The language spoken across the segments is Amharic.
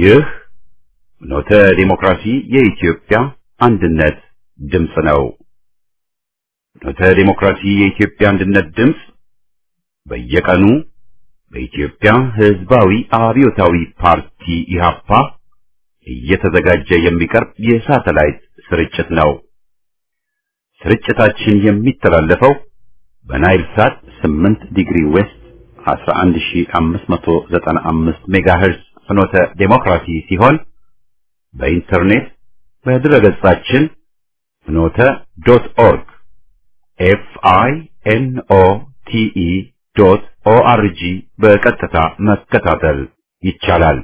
ይህ ኖተ ዲሞክራሲ የኢትዮጵያ አንድነት ድምፅ ነው። ኖተ ዲሞክራሲ የኢትዮጵያ አንድነት ድምፅ በየቀኑ በኢትዮጵያ ሕዝባዊ አብዮታዊ ፓርቲ ኢህአፓ እየተዘጋጀ የሚቀርብ የሳተላይት ስርጭት ነው። ስርጭታችን የሚተላለፈው በናይል ሳት 8 ዲግሪ ዌስት 11595 ሜጋሄርዝ ፍኖተ ዴሞክራሲ ሲሆን በኢንተርኔት በድረገጻችን ፍኖተ ዶት ኦርግ ኤፍ አይ ኤን ኦ ቲ ኢ ዶት ኦ አር ጂ በቀጥታ መከታተል ይቻላል።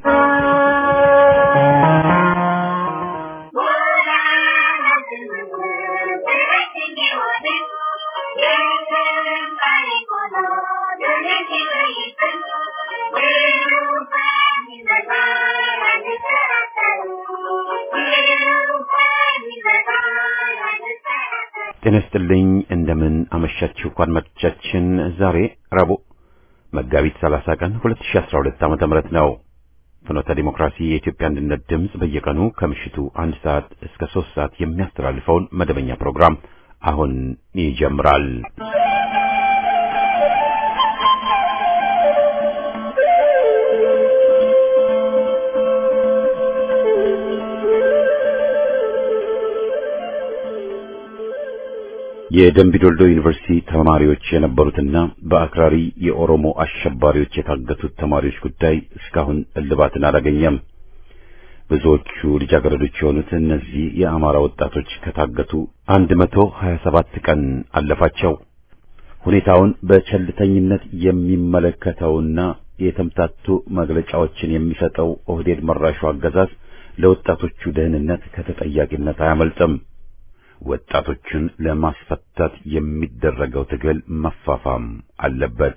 ጤና ይስጥልኝ እንደምን አመሻችሁ አድማጮቻችን። ዛሬ ረቡዕ መጋቢት 30 ቀን 2012 ዓመተ ምህረት ነው። ፍኖተ ዲሞክራሲ የኢትዮጵያ አንድነት ድምፅ በየቀኑ ከምሽቱ አንድ ሰዓት እስከ ሶስት ሰዓት የሚያስተላልፈውን መደበኛ ፕሮግራም አሁን ይጀምራል። የደምቢዶልዶ ዩኒቨርሲቲ ተማሪዎች የነበሩትና በአክራሪ የኦሮሞ አሸባሪዎች የታገቱት ተማሪዎች ጉዳይ እስካሁን እልባትን አላገኘም። ብዙዎቹ ልጃገረዶች የሆኑት እነዚህ የአማራ ወጣቶች ከታገቱ 127 ቀን አለፋቸው። ሁኔታውን በቸልተኝነት የሚመለከተውና የተምታቱ መግለጫዎችን የሚሰጠው ኦህዴድ መራሹ አገዛዝ ለወጣቶቹ ደህንነት ከተጠያቂነት አያመልጥም። ወጣቶችን ለማስፈታት የሚደረገው ትግል መፋፋም አለበት።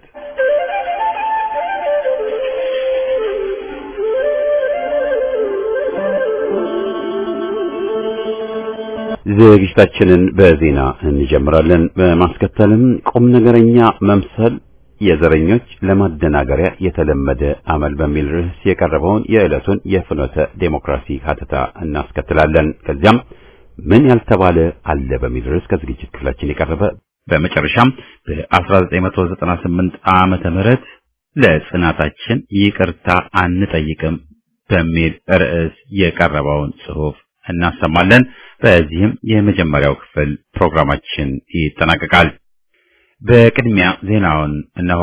ዝግጅታችንን በዜና እንጀምራለን። በማስከተልም ቁም ነገረኛ መምሰል የዘረኞች ለማደናገሪያ የተለመደ አመል በሚል ርዕስ የቀረበውን የዕለቱን የፍኖተ ዴሞክራሲ ሀተታ እናስከትላለን። ከዚያም ምን ያልተባለ አለ በሚል ርዕስ ከዝግጅት ክፍላችን የቀረበ በመጨረሻም በ1998 ዓመተ ምህረት ለጽናታችን ይቅርታ አንጠይቅም በሚል ርዕስ የቀረበውን ጽሑፍ እናሰማለን። በዚህም የመጀመሪያው ክፍል ፕሮግራማችን ይጠናቀቃል። በቅድሚያ ዜናውን እነሆ።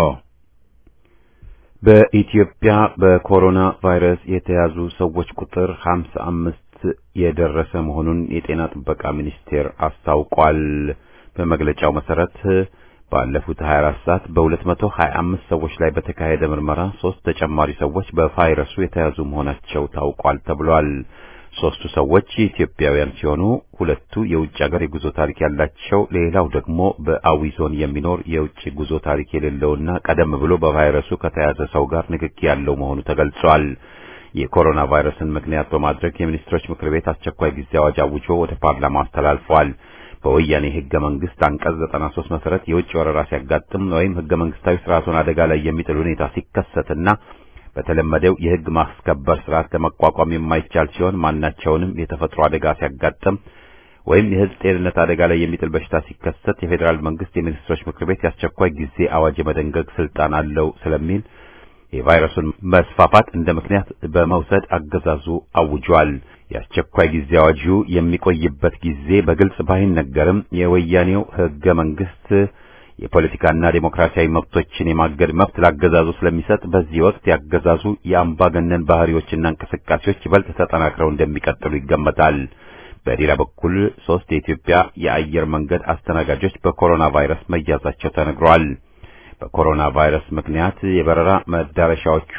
በኢትዮጵያ በኮሮና ቫይረስ የተያዙ ሰዎች ቁጥር 55 የደረሰ መሆኑን የጤና ጥበቃ ሚኒስቴር አስታውቋል። በመግለጫው መሰረት ባለፉት 24 ሰዓት በ225 ሰዎች ላይ በተካሄደ ምርመራ ሶስት ተጨማሪ ሰዎች በቫይረሱ የተያዙ መሆናቸው ታውቋል ተብሏል። ሶስቱ ሰዎች ኢትዮጵያውያን ሲሆኑ ሁለቱ የውጭ ሀገር የጉዞ ታሪክ ያላቸው፣ ሌላው ደግሞ በአዊ ዞን የሚኖር የውጭ ጉዞ ታሪክ የሌለውና ቀደም ብሎ በቫይረሱ ከተያዘ ሰው ጋር ንክኪ ያለው መሆኑ ተገልጿል። የኮሮና ቫይረስን ምክንያት በማድረግ የሚኒስትሮች ምክር ቤት አስቸኳይ ጊዜ አዋጅ አውጆ ወደ ፓርላማ አስተላልፈዋል። በወያኔ ህገ መንግስት አንቀጽ 93 መሰረት የውጭ ወረራ ሲያጋጥም ወይም ህገ መንግስታዊ ስርዓቱን አደጋ ላይ የሚጥል ሁኔታ ሲከሰትና በተለመደው የህግ ማስከበር ስርዓት ለመቋቋም የማይቻል ሲሆን ማናቸውንም የተፈጥሮ አደጋ ሲያጋጥም ወይም የህዝብ ጤንነት አደጋ ላይ የሚጥል በሽታ ሲከሰት የፌዴራል መንግስት የሚኒስትሮች ምክር ቤት የአስቸኳይ ጊዜ አዋጅ የመደንገግ ስልጣን አለው ስለሚል የቫይረሱን መስፋፋት እንደ ምክንያት በመውሰድ አገዛዙ አውጇል። የአስቸኳይ ጊዜ አዋጁ የሚቆይበት ጊዜ በግልጽ ባይነገርም የወያኔው ህገ መንግስት የፖለቲካና ዴሞክራሲያዊ መብቶችን የማገድ መብት ላገዛዙ ስለሚሰጥ በዚህ ወቅት ያገዛዙ የአምባገነን ባህሪዎችና እንቅስቃሴዎች ይበልጥ ተጠናክረው እንደሚቀጥሉ ይገመታል። በሌላ በኩል ሶስት የኢትዮጵያ የአየር መንገድ አስተናጋጆች በኮሮና ቫይረስ መያዛቸው ተነግሯል። በኮሮና ቫይረስ ምክንያት የበረራ መዳረሻዎቹ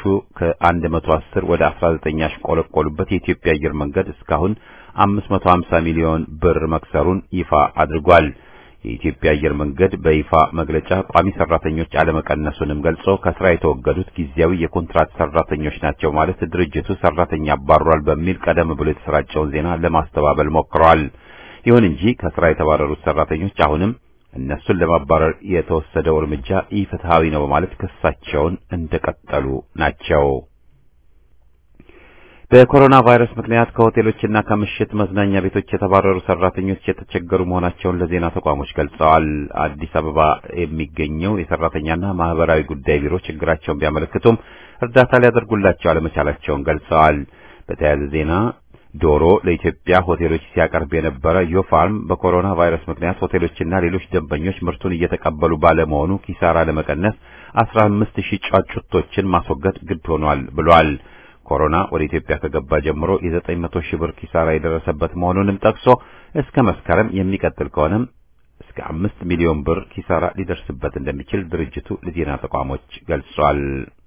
ከ110 ወደ 19 ያሽቆለቆሉበት የኢትዮጵያ አየር መንገድ እስካሁን 550 ሚሊዮን ብር መክሰሩን ይፋ አድርጓል። የኢትዮጵያ አየር መንገድ በይፋ መግለጫ ቋሚ ሰራተኞች አለመቀነሱንም ገልጾ ከስራ የተወገዱት ጊዜያዊ የኮንትራት ሰራተኞች ናቸው ማለት ድርጅቱ ሰራተኛ አባሯል በሚል ቀደም ብሎ የተሰራጨውን ዜና ለማስተባበል ሞክረዋል። ይሁን እንጂ ከስራ የተባረሩት ሰራተኞች አሁንም እነሱን ለማባረር የተወሰደው እርምጃ ኢፍትሐዊ ነው በማለት ክሳቸውን እንደቀጠሉ ናቸው። በኮሮና ቫይረስ ምክንያት ከሆቴሎችና ከምሽት መዝናኛ ቤቶች የተባረሩ ሰራተኞች የተቸገሩ መሆናቸውን ለዜና ተቋሞች ገልጸዋል። አዲስ አበባ የሚገኘው የሰራተኛና ማህበራዊ ጉዳይ ቢሮ ችግራቸውን ቢያመለክቱም እርዳታ ሊያደርጉላቸው አለመቻላቸውን ገልጸዋል። በተያያዘ ዜና ዶሮ ለኢትዮጵያ ሆቴሎች ሲያቀርብ የነበረ ዮፋርም በኮሮና ቫይረስ ምክንያት ሆቴሎችና ሌሎች ደንበኞች ምርቱን እየተቀበሉ ባለመሆኑ ኪሳራ ለመቀነስ 15 ሺህ ጫጩቶችን ማስወገድ ግድ ሆኗል ብሏል። ኮሮና ወደ ኢትዮጵያ ከገባ ጀምሮ የ900 ሺህ ብር ኪሳራ የደረሰበት መሆኑንም ጠቅሶ እስከ መስከረም የሚቀጥል ከሆነም እስከ አምስት ሚሊዮን ብር ኪሳራ ሊደርስበት እንደሚችል ድርጅቱ ለዜና ተቋሞች ገልጿል።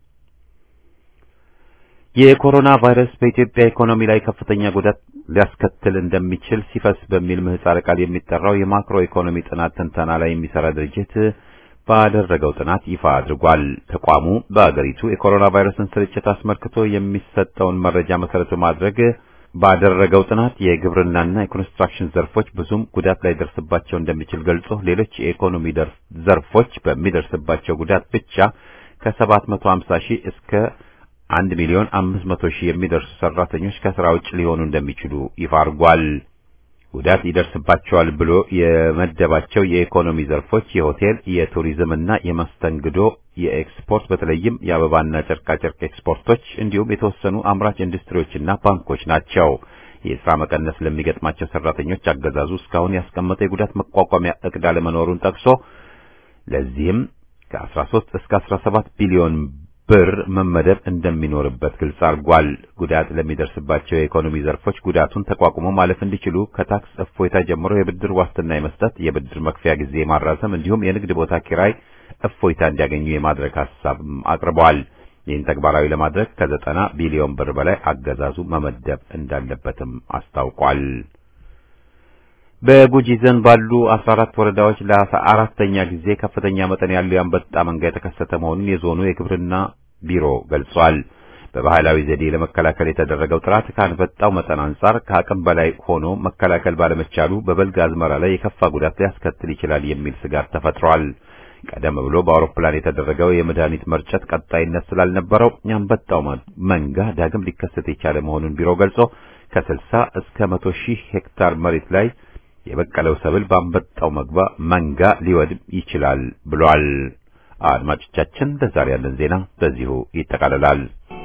የኮሮና ቫይረስ በኢትዮጵያ ኢኮኖሚ ላይ ከፍተኛ ጉዳት ሊያስከትል እንደሚችል ሲፈስ በሚል ምህጻረ ቃል የሚጠራው የማክሮ ኢኮኖሚ ጥናት ትንተና ላይ የሚሰራ ድርጅት ባደረገው ጥናት ይፋ አድርጓል። ተቋሙ በአገሪቱ የኮሮና ቫይረስን ስርጭት አስመልክቶ የሚሰጠውን መረጃ መሰረት በማድረግ ባደረገው ጥናት የግብርናና የኮንስትራክሽን ዘርፎች ብዙም ጉዳት ላይ ደርስባቸው እንደሚችል ገልጾ ሌሎች የኢኮኖሚ ዘርፎች በሚደርስባቸው ጉዳት ብቻ ከ750 ሺህ እስከ አንድ ሚሊዮን አምስት መቶ ሺህ የሚደርሱ ሰራተኞች ከስራ ውጭ ሊሆኑ እንደሚችሉ ይፋ አድርጓል። ጉዳት ይደርስባቸዋል ብሎ የመደባቸው የኢኮኖሚ ዘርፎች የሆቴል፣ የቱሪዝምና የመስተንግዶ፣ የኤክስፖርት በተለይም የአበባና ጨርቃጨርቅ ኤክስፖርቶች እንዲሁም የተወሰኑ አምራች ኢንዱስትሪዎችና ባንኮች ናቸው። የስራ መቀነስ ለሚገጥማቸው ሰራተኞች አገዛዙ እስካሁን ያስቀመጠው የጉዳት መቋቋሚያ እቅድ አለመኖሩን ጠቅሶ ለዚህም ከ13 እስከ 17 ቢሊዮን ብር መመደብ እንደሚኖርበት ግልጽ አድርጓል። ጉዳት ለሚደርስባቸው የኢኮኖሚ ዘርፎች ጉዳቱን ተቋቁሞ ማለፍ እንዲችሉ ከታክስ እፎይታ ጀምሮ የብድር ዋስትና የመስጠት፣ የብድር መክፈያ ጊዜ ማራዘም እንዲሁም የንግድ ቦታ ኪራይ እፎይታ እንዲያገኙ የማድረግ ሀሳብ አቅርበዋል። ይህን ተግባራዊ ለማድረግ ከዘጠና ቢሊዮን ብር በላይ አገዛዙ መመደብ እንዳለበትም አስታውቋል። በጉጂ ዞን ባሉ 14 ወረዳዎች ለአስራ አራተኛ ጊዜ ከፍተኛ መጠን ያለው የአንበጣ መንጋ የተከሰተ መሆኑን የዞኑ የግብርና ቢሮ ገልጿል። በባህላዊ ዘዴ ለመከላከል የተደረገው ጥረት ከአንበጣው መጠን አንጻር ከአቅም በላይ ሆኖ መከላከል ባለመቻሉ በበልግ አዝመራ ላይ የከፋ ጉዳት ሊያስከትል ይችላል የሚል ስጋት ተፈጥሯል። ቀደም ብሎ በአውሮፕላን የተደረገው የመድኃኒት መርጨት ቀጣይነት ስላልነበረው የአንበጣው መንጋ ዳግም ሊከሰት የቻለ መሆኑን ቢሮ ገልጾ ከ60 እስከ 100 ሺህ ሄክታር መሬት ላይ የበቀለው ሰብል በአንበጣው መግባ መንጋ ሊወድም ይችላል ብሏል። አድማጮቻችን ለዛሬ ያለን ዜና በዚሁ ይጠቃልላል።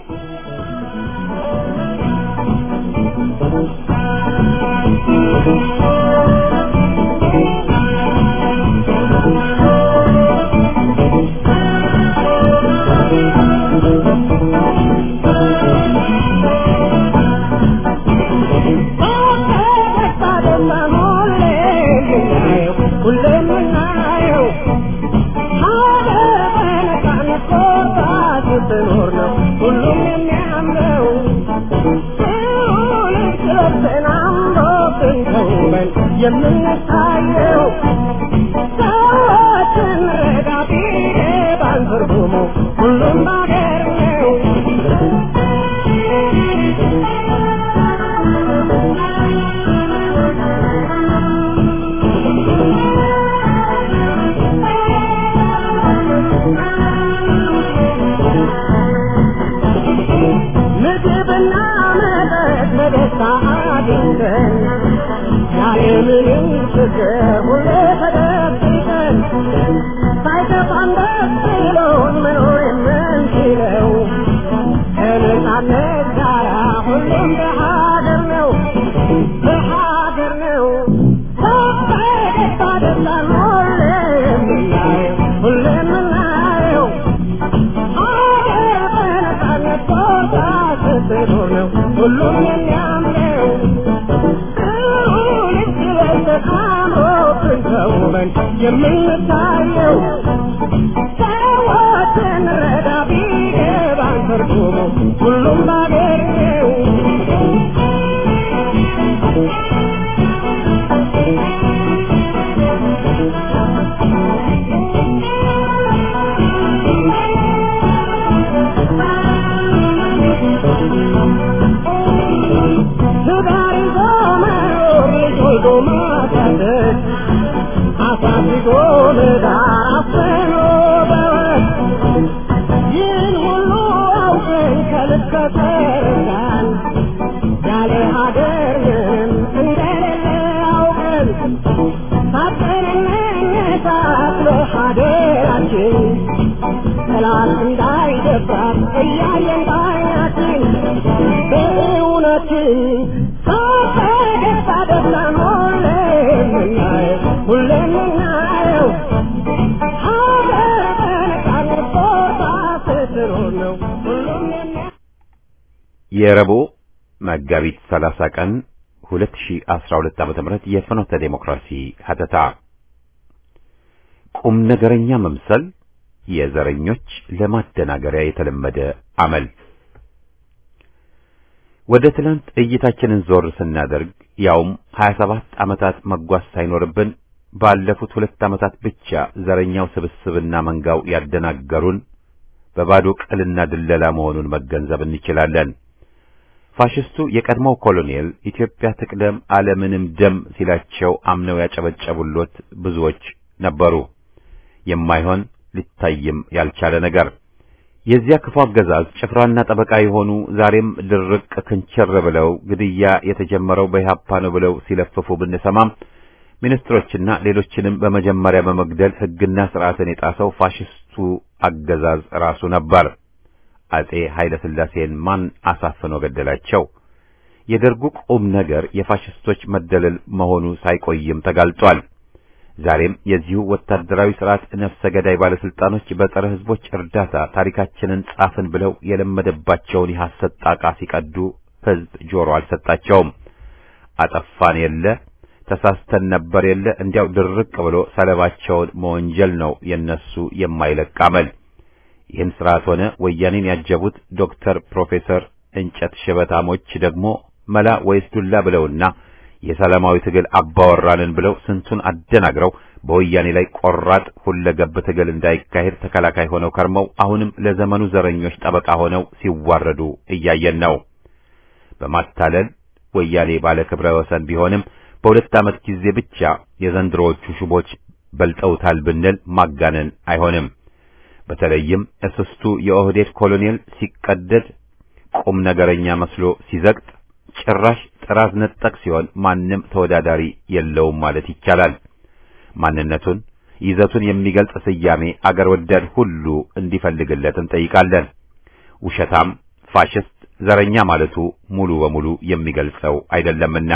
የምንታየው ሰዎችን ረዳቴ ባንትርጉሙ ሁሉም ባገር ነው። ምግብና መጠጥ በደስታ አግኝተን ያለምንም ችግር ሁሌ ተደብቀን ሳይከፋን ደስ ብሎን መኖር የምንችለው ከነጻነት ጋራ ሁሉም በሀገር ነው በሀገር ነው በደስታ ደስታን ሁሌ የምናየው ሁሌ የምናየው ሀገር በነጻነት ቦታ ስትኖር ነው ሁሉም የሚያምረው ተውበን የምንታየው ሰዎችን ረዳ ቢገባን ትርጉሙ ሁሉም ባገር ነው። ትዳር ይዞ መኖር ልጅ ወልዶ ማሳደግ አሳድጎ ለዳር አፍኖ በወግ ይህን ሁሉ አውቀን ከልክ ከተረዳን ሀገር ምንም እንደሌለ አውቀን ሳትንነሳት ለሀገራችን ጠላት እንዳይደፍራት እያየን ባይናችን በእውነትን ሳፈገግታ ደስታን ሁሌም የምናየው ሁሌም የምናየው ሀገር በነፃነት ቦታ ስትኖር ነው ሁሉም የሚያ የረቡዕ መጋቢት 30 ቀን 2012 ዓ.ም የፍኖተ ዴሞክራሲ ሀተታ ቁም ነገረኛ መምሰል የዘረኞች ለማደናገሪያ የተለመደ አመል። ወደ ትናንት እይታችንን ዞር ስናደርግ ያውም 27 ዓመታት መጓዝ ሳይኖርብን ባለፉት ሁለት ዓመታት ብቻ ዘረኛው ስብስብና መንጋው ያደናገሩን በባዶ ቅልና ድለላ መሆኑን መገንዘብ እንችላለን። ፋሽስቱ የቀድሞው ኮሎኔል ኢትዮጵያ ትቅደም ዓለምንም ደም ሲላቸው አምነው ያጨበጨቡሎት ብዙዎች ነበሩ። የማይሆን ሊታይም ያልቻለ ነገር የዚያ ክፉ አገዛዝ ጭፍራና ጠበቃ የሆኑ ዛሬም ድርቅ ክንቸር ብለው ግድያ የተጀመረው በኢህአፓ ነው ብለው ሲለፍፉ ብንሰማም ሚኒስትሮችና ሌሎችንም በመጀመሪያ በመግደል ሕግና ስርዓትን የጣሰው ፋሽስቱ አገዛዝ ራሱ ነበር። አጼ ኃይለ ሥላሴን ማን አሳፍኖ ገደላቸው? የደርጉ ቁም ነገር የፋሽስቶች መደለል መሆኑ ሳይቆይም ተጋልጧል። ዛሬም የዚሁ ወታደራዊ ስርዓት ነፍሰ ገዳይ ባለስልጣኖች በጸረ ሕዝቦች እርዳታ ታሪካችንን ጻፍን ብለው የለመደባቸውን የሐሰት ጣቃ ሲቀዱ ሕዝብ ጆሮ አልሰጣቸውም። አጠፋን የለ ተሳስተን ነበር የለ እንዲያው ድርቅ ብሎ ሰለባቸውን መወንጀል ነው የነሱ የማይለቅ አመል። ይህን ስርዓት ሆነ ወያኔን ያጀቡት ዶክተር ፕሮፌሰር እንጨት ሽበታሞች ደግሞ መላ ወይስ ዱላ ብለውና የሰላማዊ ትግል አባወራንን ብለው ስንቱን አደናግረው በወያኔ ላይ ቆራጥ ሁለገብ ትግል እንዳይካሄድ ተከላካይ ሆነው ከርመው አሁንም ለዘመኑ ዘረኞች ጠበቃ ሆነው ሲዋረዱ እያየን ነው። በማታለል ወያኔ ባለ ክብረ ወሰን ቢሆንም በሁለት ዓመት ጊዜ ብቻ የዘንድሮዎቹ ሹቦች በልጠውታል ብንል ማጋነን አይሆንም። በተለይም እስስቱ የኦህዴድ ኮሎኔል ሲቀደድ ቁም ነገረኛ መስሎ ሲዘግጥ ጭራሽ ጥራዝ ነጠቅ ሲሆን ማንም ተወዳዳሪ የለውም ማለት ይቻላል። ማንነቱን ይዘቱን የሚገልጽ ስያሜ አገር ወዳድ ሁሉ እንዲፈልግለት እንጠይቃለን። ውሸታም፣ ፋሽስት፣ ዘረኛ ማለቱ ሙሉ በሙሉ የሚገልጸው አይደለምና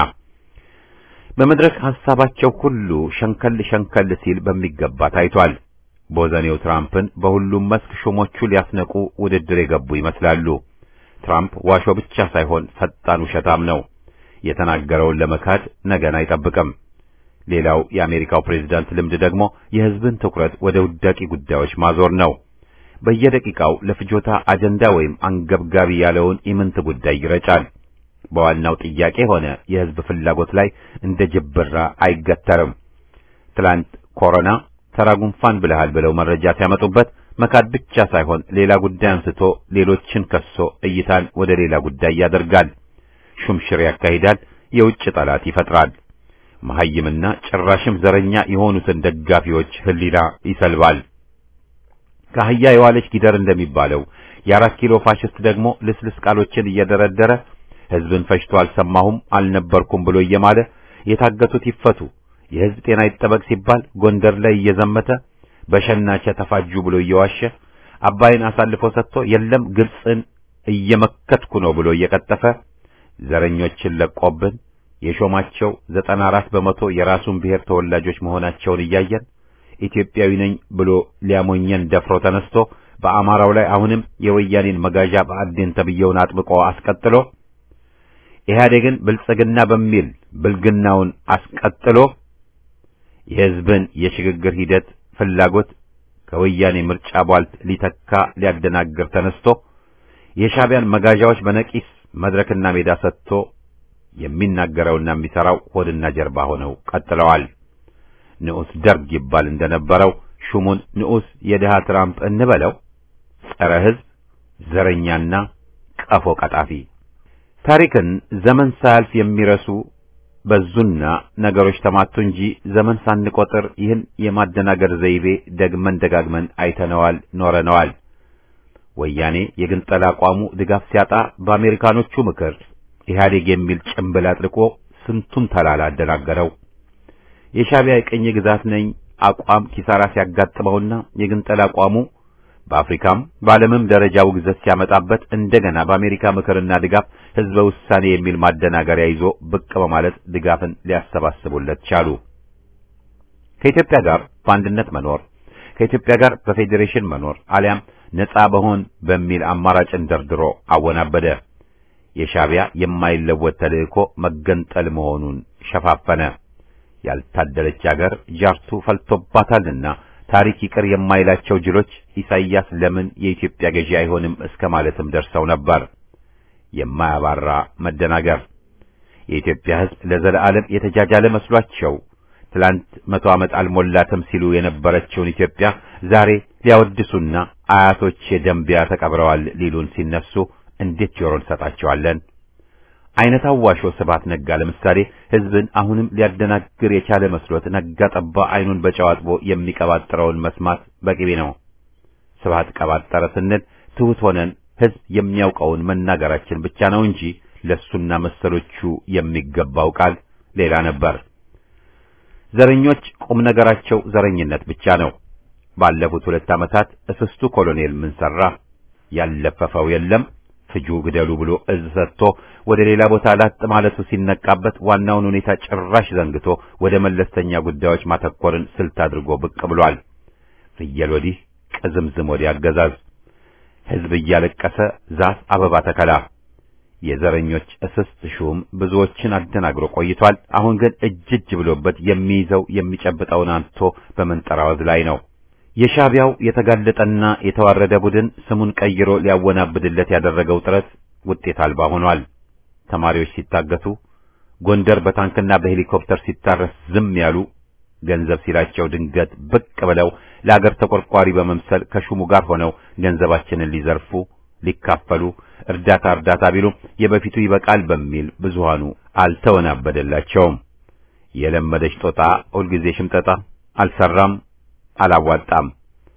በመድረክ ሐሳባቸው ሁሉ ሸንከል ሸንከል ሲል በሚገባ ታይቷል። ቦዘኔው ትራምፕን በሁሉም መስክ ሹሞቹ ሊያስነቁ ውድድር የገቡ ይመስላሉ። ትራምፕ ዋሾ ብቻ ሳይሆን ፈጣን ውሸታም ነው። የተናገረውን ለመካድ ነገን አይጠብቅም። ሌላው የአሜሪካው ፕሬዝዳንት ልምድ ደግሞ የሕዝብን ትኩረት ወደ ውዳቂ ጉዳዮች ማዞር ነው። በየደቂቃው ለፍጆታ አጀንዳ ወይም አንገብጋቢ ያለውን ኢምንት ጉዳይ ይረጫል። በዋናው ጥያቄ ሆነ የሕዝብ ፍላጎት ላይ እንደ ጅብራ አይገተርም። ትላንት ኮሮና ተራ ጉንፋን ብለሃል ብለው መረጃ ሲያመጡበት መካድ ብቻ ሳይሆን ሌላ ጉዳይ አንስቶ ሌሎችን ከሶ እይታን ወደ ሌላ ጉዳይ ያደርጋል። ሹምሽር ያካሂዳል። የውጭ ጠላት ይፈጥራል። መሐይምና ጭራሽም ዘረኛ የሆኑትን ደጋፊዎች ሕሊና ይሰልባል። ከአህያ የዋለች ጊደር እንደሚባለው የአራት ኪሎ ፋሽስት ደግሞ ልስልስ ቃሎችን እየደረደረ ሕዝብን ፈጅቶ አልሰማሁም አልነበርኩም ብሎ እየማለ የታገቱት ይፈቱ፣ የሕዝብ ጤና ይጠበቅ ሲባል ጎንደር ላይ እየዘመተ በሸናቸ ተፋጁ ብሎ እየዋሸ አባይን አሳልፎ ሰጥቶ የለም ግብፅን እየመከትኩ ነው ብሎ እየቀጠፈ ዘረኞችን ለቆብን የሾማቸው ዘጠና አራት በመቶ የራሱን ብሔር ተወላጆች መሆናቸውን እያየን ኢትዮጵያዊ ነኝ ብሎ ሊያሞኘን ደፍሮ ተነስቶ በአማራው ላይ አሁንም የወያኔን መጋዣ በአዴን ተብየውን አጥብቆ አስቀጥሎ ኢህአዴግን ብልጽግና በሚል ብልግናውን አስቀጥሎ የሕዝብን የሽግግር ሂደት ፍላጎት ከወያኔ ምርጫ ቧልት ሊተካ ሊያደናግር ተነስቶ የሻዕቢያን መጋዣዎች በነቂስ መድረክና ሜዳ ሰጥቶ የሚናገረውና የሚሠራው ሆድና ጀርባ ሆነው ቀጥለዋል። ንዑስ ደርግ ይባል እንደነበረው ሹሙን ንዑስ የድሃ ትራምፕ እንበለው፣ ጸረ ሕዝብ ዘረኛና ቀፎ ቀጣፊ ታሪክን ዘመን ሳያልፍ የሚረሱ በዙና ነገሮች ተማቱ እንጂ ዘመን ሳንቆጥር ይህን የማደናገር ዘይቤ ደግመን ደጋግመን አይተነዋል፣ ኖረነዋል። ወያኔ የግንጠላ አቋሙ ድጋፍ ሲያጣ በአሜሪካኖቹ ምክር ኢህአዴግ የሚል ጭምብል አጥልቆ ስንቱን ተላላ አደናገረው። የሻዕቢያ የቅኝ ግዛት ነኝ አቋም ኪሳራ ሲያጋጥመውና የግንጠል አቋሙ በአፍሪካም በዓለምም ደረጃ ውግዘት ሲያመጣበት እንደገና በአሜሪካ ምክርና ድጋፍ ህዝበ ውሳኔ የሚል ማደናገሪያ ይዞ ብቅ በማለት ድጋፍን ሊያሰባስቡለት ቻሉ። ከኢትዮጵያ ጋር በአንድነት መኖር፣ ከኢትዮጵያ ጋር በፌዴሬሽን መኖር አሊያም ነጻ በሆን በሚል አማራጭን ደርድሮ አወናበደ። የሻዕቢያ የማይለወጥ ተልእኮ መገንጠል መሆኑን ሸፋፈነ። ያልታደለች አገር ጃርቱ ፈልቶባታልና ታሪክ ይቅር የማይላቸው ጅሎች ኢሳይያስ ለምን የኢትዮጵያ ገዢ አይሆንም እስከ ማለትም ደርሰው ነበር። የማያባራ መደናገር። የኢትዮጵያ ሕዝብ ለዘለዓለም የተጃጃለ መስሏቸው ትላንት መቶ ዓመት አልሞላትም ሲሉ የነበረችውን ኢትዮጵያ ዛሬ ሊያወድሱና አያቶች ደንቢያ ተቀብረዋል ሊሉን ሲነሱ እንዴት ጆሮ እንሰጣቸዋለን? አይነት አዋሾ ስብሐት ነጋ ለምሳሌ ሕዝብን አሁንም ሊያደናግር የቻለ መስሎት ነጋ ጠባ አይኑን በጨው አጥቦ የሚቀባጥረውን መስማት በቅቤ ነው። ስብሐት ቀባጠረ ስንል ትሑት ሆነን ሕዝብ የሚያውቀውን መናገራችን ብቻ ነው እንጂ ለሱና መሰሎቹ የሚገባው ቃል ሌላ ነበር። ዘረኞች ቁም ነገራቸው ዘረኝነት ብቻ ነው። ባለፉት ሁለት ዓመታት እስስቱ ኮሎኔል ምን ሠራ? ያለፈፈው የለም ፍጁ ግደሉ ብሎ እዝ ሰጥቶ ወደ ሌላ ቦታ ላጥ ማለቱ ሲነቃበት ዋናውን ሁኔታ ጭራሽ ዘንግቶ ወደ መለስተኛ ጉዳዮች ማተኮርን ስልት አድርጎ ብቅ ብሏል። ፍየል ወዲህ ቅዝምዝም ወዲህ አገዛዝ ሕዝብ እያለቀሰ ዛፍ አበባ ተከላ። የዘረኞች እስስት ሹም ብዙዎችን አደናግሮ ቆይቷል። አሁን ግን እጅ እጅ ብሎበት የሚይዘው የሚጨብጠውን አንቶ በመንጠራወዝ ላይ ነው። የሻዕቢያው የተጋለጠና የተዋረደ ቡድን ስሙን ቀይሮ ሊያወናብድለት ያደረገው ጥረት ውጤት አልባ ሆኗል። ተማሪዎች ሲታገቱ፣ ጎንደር በታንክና በሄሊኮፕተር ሲታረስ ዝም ያሉ ገንዘብ ሲላቸው ድንገት ብቅ ብለው ለአገር ተቆርቋሪ በመምሰል ከሹሙ ጋር ሆነው ገንዘባችንን ሊዘርፉ ሊካፈሉ እርዳታ እርዳታ ቢሉ የበፊቱ ይበቃል በሚል ብዙሃኑ አልተወናበደላቸውም። የለመደች ጦጣ ሁልጊዜ ሽምጠጣ አልሰራም፣ አላዋጣም።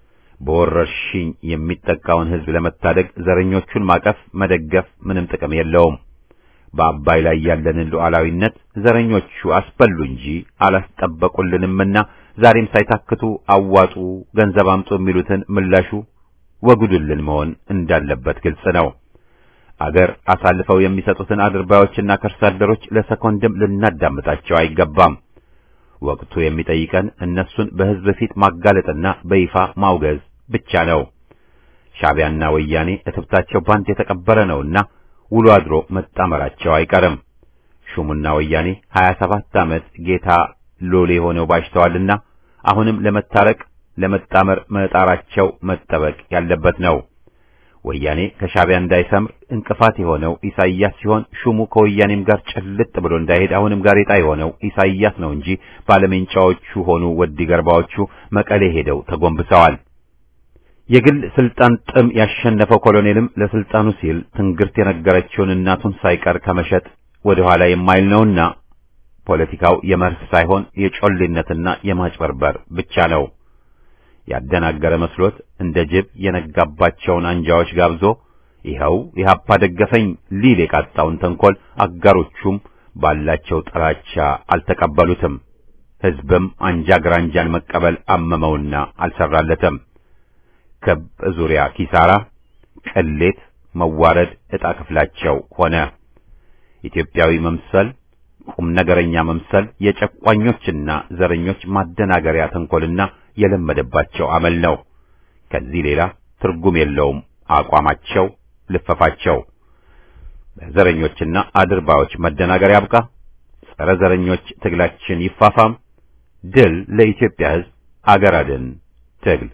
በወረርሽኝ የሚጠቃውን ሕዝብ ለመታደግ ዘረኞቹን ማቀፍ መደገፍ ምንም ጥቅም የለውም። በአባይ ላይ ያለንን ሉዓላዊነት ዘረኞቹ አስበሉ እንጂ አላስጠበቁልንምና ዛሬም ሳይታክቱ አዋጡ፣ ገንዘብ አምጡ የሚሉትን ምላሹ ወጉድልን መሆን እንዳለበት ግልጽ ነው። አገር አሳልፈው የሚሰጡትን አድርባዮችና ከርሳ አደሮች ለሰኮንድም ልናዳምጣቸው አይገባም። ወቅቱ የሚጠይቀን እነሱን በሕዝብ ፊት ማጋለጥና በይፋ ማውገዝ ብቻ ነው። ሻዕቢያና ወያኔ እትብታቸው ባንድ የተቀበረ ነውና ውሎ አድሮ መጣመራቸው አይቀርም። ሹሙና ወያኔ ሀያ ሰባት ዓመት ጌታ ሎሌ ሆነው ባሽተዋልና አሁንም ለመታረቅ ለመጣመር መጣራቸው መጠበቅ ያለበት ነው። ወያኔ ከሻዕቢያ እንዳይሰምር እንቅፋት የሆነው ኢሳይያስ ሲሆን ሹሙ ከወያኔም ጋር ጭልጥ ብሎ እንዳይሄድ አሁንም ጋሬጣ የሆነው ኢሳይያስ ነው እንጂ ባለሜንጫዎቹ ሆኑ ወዲ ገርባዎቹ መቀሌ ሄደው ተጎንብሰዋል። የግል ስልጣን ጥም ያሸነፈው ኮሎኔልም ለስልጣኑ ሲል ትንግርት የነገረችውን እናቱን ሳይቀር ከመሸጥ ወደ ኋላ የማይል ነውና ፖለቲካው የመርህ ሳይሆን የጮሌነትና የማጭበርበር ብቻ ነው። ያደናገረ መስሎት እንደ ጅብ የነጋባቸውን አንጃዎች ጋብዞ ይኸው ኢህአፓ ደገፈኝ ሊል የቃጣውን ተንኮል አጋሮቹም ባላቸው ጥላቻ አልተቀበሉትም። ሕዝብም አንጃ ግራንጃን መቀበል አመመውና አልሰራለትም። ክብ ዙሪያ ኪሳራ፣ ቅሌት፣ መዋረድ ዕጣ ክፍላቸው ሆነ። ኢትዮጵያዊ መምሰል ቁም ነገረኛ መምሰል የጨቋኞችና ዘረኞች ማደናገሪያ ተንኮልና የለመደባቸው አመል ነው። ከዚህ ሌላ ትርጉም የለውም አቋማቸው፣ ልፈፋቸው። በዘረኞችና አድርባዮች መደናገር ያብቃ። ጸረ ዘረኞች ትግላችን ይፋፋም። ድል ለኢትዮጵያ ሕዝብ። አገር አድን ትግል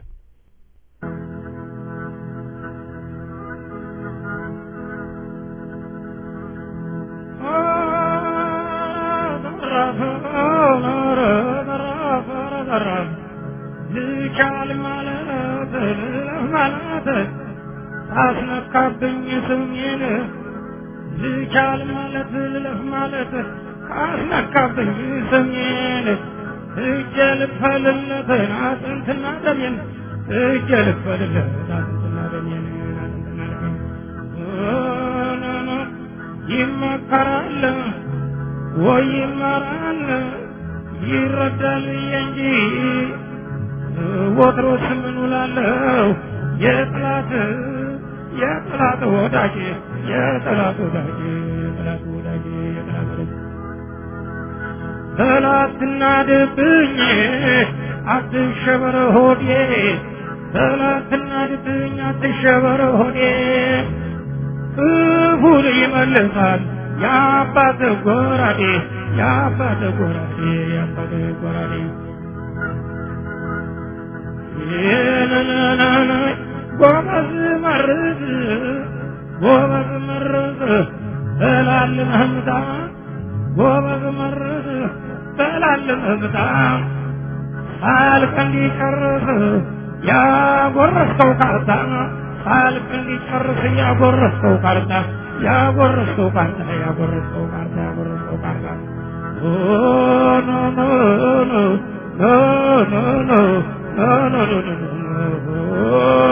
ልቻል ማለት ማለት አስነካብኝ ስሜን ልቻል ማለት ልለፍ ማለት አስነካብኝ ስሜን እጄ ልክፈልለትን አጥንትና ደሜን እጄ ልክፈልለት አጥንትና ደሜን አጥንትና ደሜን ይመከራል ወይ ይመራል ይረዳል እንጂ ወትሮስ ምን ውላለሁ የጥላት የጥላት ወዳጅ የጥላት ወዳጅ የጥላት ወዳጅ የጥላት ወዳጅ ጠላትና ድብኝ አትሸበር ሆዴ ጠላትና ድብኝ አትሸበር ሆዴ ክፉን ይመልሳል የአባት ጎራዴ የአባት ጎራዴ የአባት ጎራዴ ይህንን ጎበዝ መርዝ ጎበዝ መርዝ እላልን ህምታ ጎበዝ መርዝ እላልን ህምታ ሳልቅ እንዲጨርስ ያጎረስከው ካርታ ሳልቅ እንዲጨርስ ያጎረስከው ካርታ ያጎረስከው ካርታ ያጎረስከው ካርታ ያጎረስከው ካርታ ኖ ኖ ኖ ኖ ኖ ኖ ኖ ኖ ኖ ኖ ኖ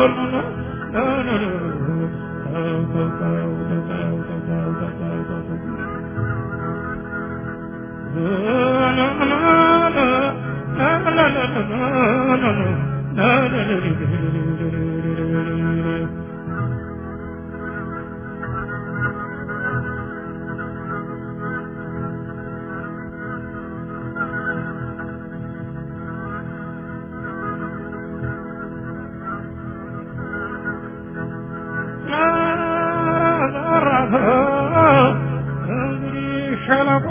እንግዲህ ሸለቆ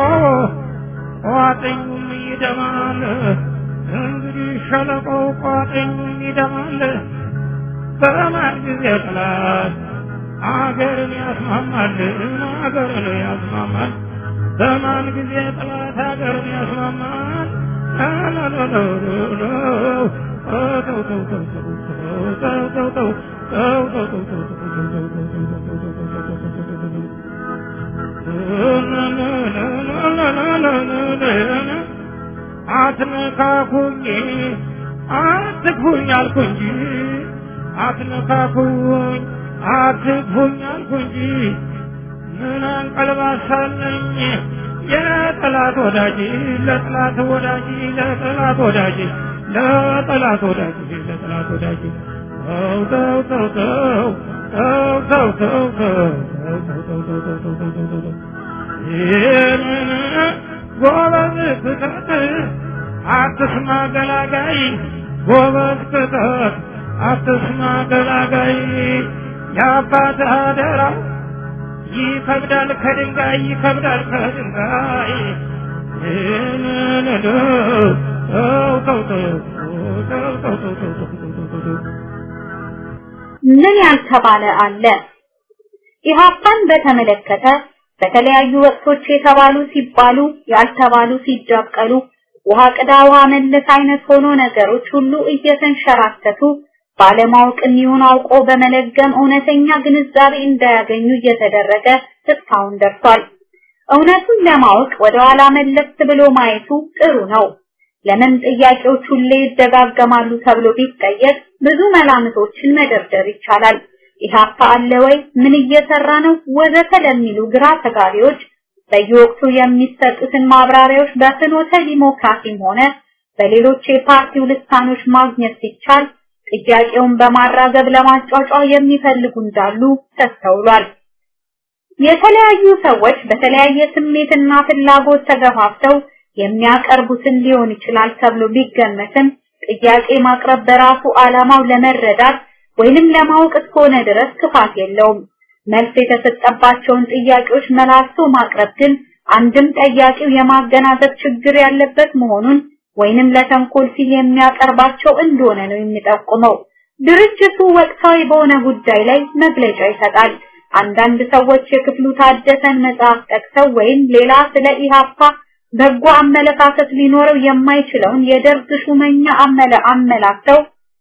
ቋጥኙም ይደማል። እንግዲህ ሸለቆ ቋጥኙም ይደማል። በማን ጊዜ ጥላት አገርን ያስማማል፣ አገርን ያስማማል። በማን ጊዜ ጥላት አገርን ያስማማል። አትነካኩኝ አትግፉኝ አልኩ እንጂ አትነካኩኝ አትግፉኝ አልኩ እንጂ ምን አንቀልባሳለኝ የጠላት ወዳጅ ለጠላት ወዳጅ ለጠላት ወዳጅ ለጠላት ወዳጅ ለጠላት ወዳጅ ተው ተው ተው ተው ተው ተው ተው ተው ተው ተው ተው ተው ተው ተው ተው ይህንን ጎበዝ ክተት አትስማ ገላጋይ ጎበዝ ክተት አትስማ ገላጋይ የአባት አደራ ይከብዳል ከድንጋይ ይከብዳል ከድንጋይ ይህንን ተው ተው ተው ተው ተው ተው ተው ተው ተው ተው ተው ምን ያልተባለ አለ? ኢህአፓን በተመለከተ በተለያዩ ወቅቶች የተባሉ ሲባሉ ያልተባሉ ሲጃቀሉ ውሃ ቅዳ ውሃ መለስ አይነት ሆኖ ነገሮች ሁሉ እየተንሸራተቱ ባለማወቅም ይሁን አውቆ በመለገም እውነተኛ ግንዛቤ እንዳያገኙ እየተደረገ እስካሁን ደርሷል። እውነቱን ለማወቅ ወደ ኋላ መለስ ብሎ ማየቱ ጥሩ ነው። ለምን ጥያቄዎች ሁሌ ይደጋገማሉ ተብሎ ቢጠየቅ ብዙ መላምቶችን መደርደር ይቻላል። ኢህአፓ አለ ወይ? ምን እየሰራ ነው? ወዘተ ለሚሉ ግራ ተጋቢዎች በየወቅቱ የሚሰጡትን ማብራሪያዎች በፍኖተ ዲሞክራሲም ሆነ በሌሎች የፓርቲው ልሳኖች ማግኘት ሲቻል ጥያቄውን በማራገብ ለማጫጫ የሚፈልጉ እንዳሉ ተስተውሏል። የተለያዩ ሰዎች በተለያየ ስሜትና ፍላጎት ተገፋፍተው የሚያቀርቡትን ሊሆን ይችላል ተብሎ ቢገመትም ጥያቄ ማቅረብ በራሱ ዓላማው ለመረዳት ወይንም ለማወቅ እስከሆነ ድረስ ክፋት የለውም። መልስ የተሰጠባቸውን ጥያቄዎች መላልሶ ማቅረብ ግን አንድም ጠያቂው የማገናዘብ ችግር ያለበት መሆኑን ወይንም ለተንኮል ሲል የሚያቀርባቸው እንደሆነ ነው የሚጠቁመው። ድርጅቱ ወቅታዊ በሆነ ጉዳይ ላይ መግለጫ ይሰጣል። አንዳንድ ሰዎች የክፍሉ ታደሰን መጽሐፍ ጠቅሰው ወይም ሌላ ስለ ኢሃፓ በጎ አመለካከት ሊኖረው የማይችለውን የደርግ ሹመኛ አመለ አመላክተው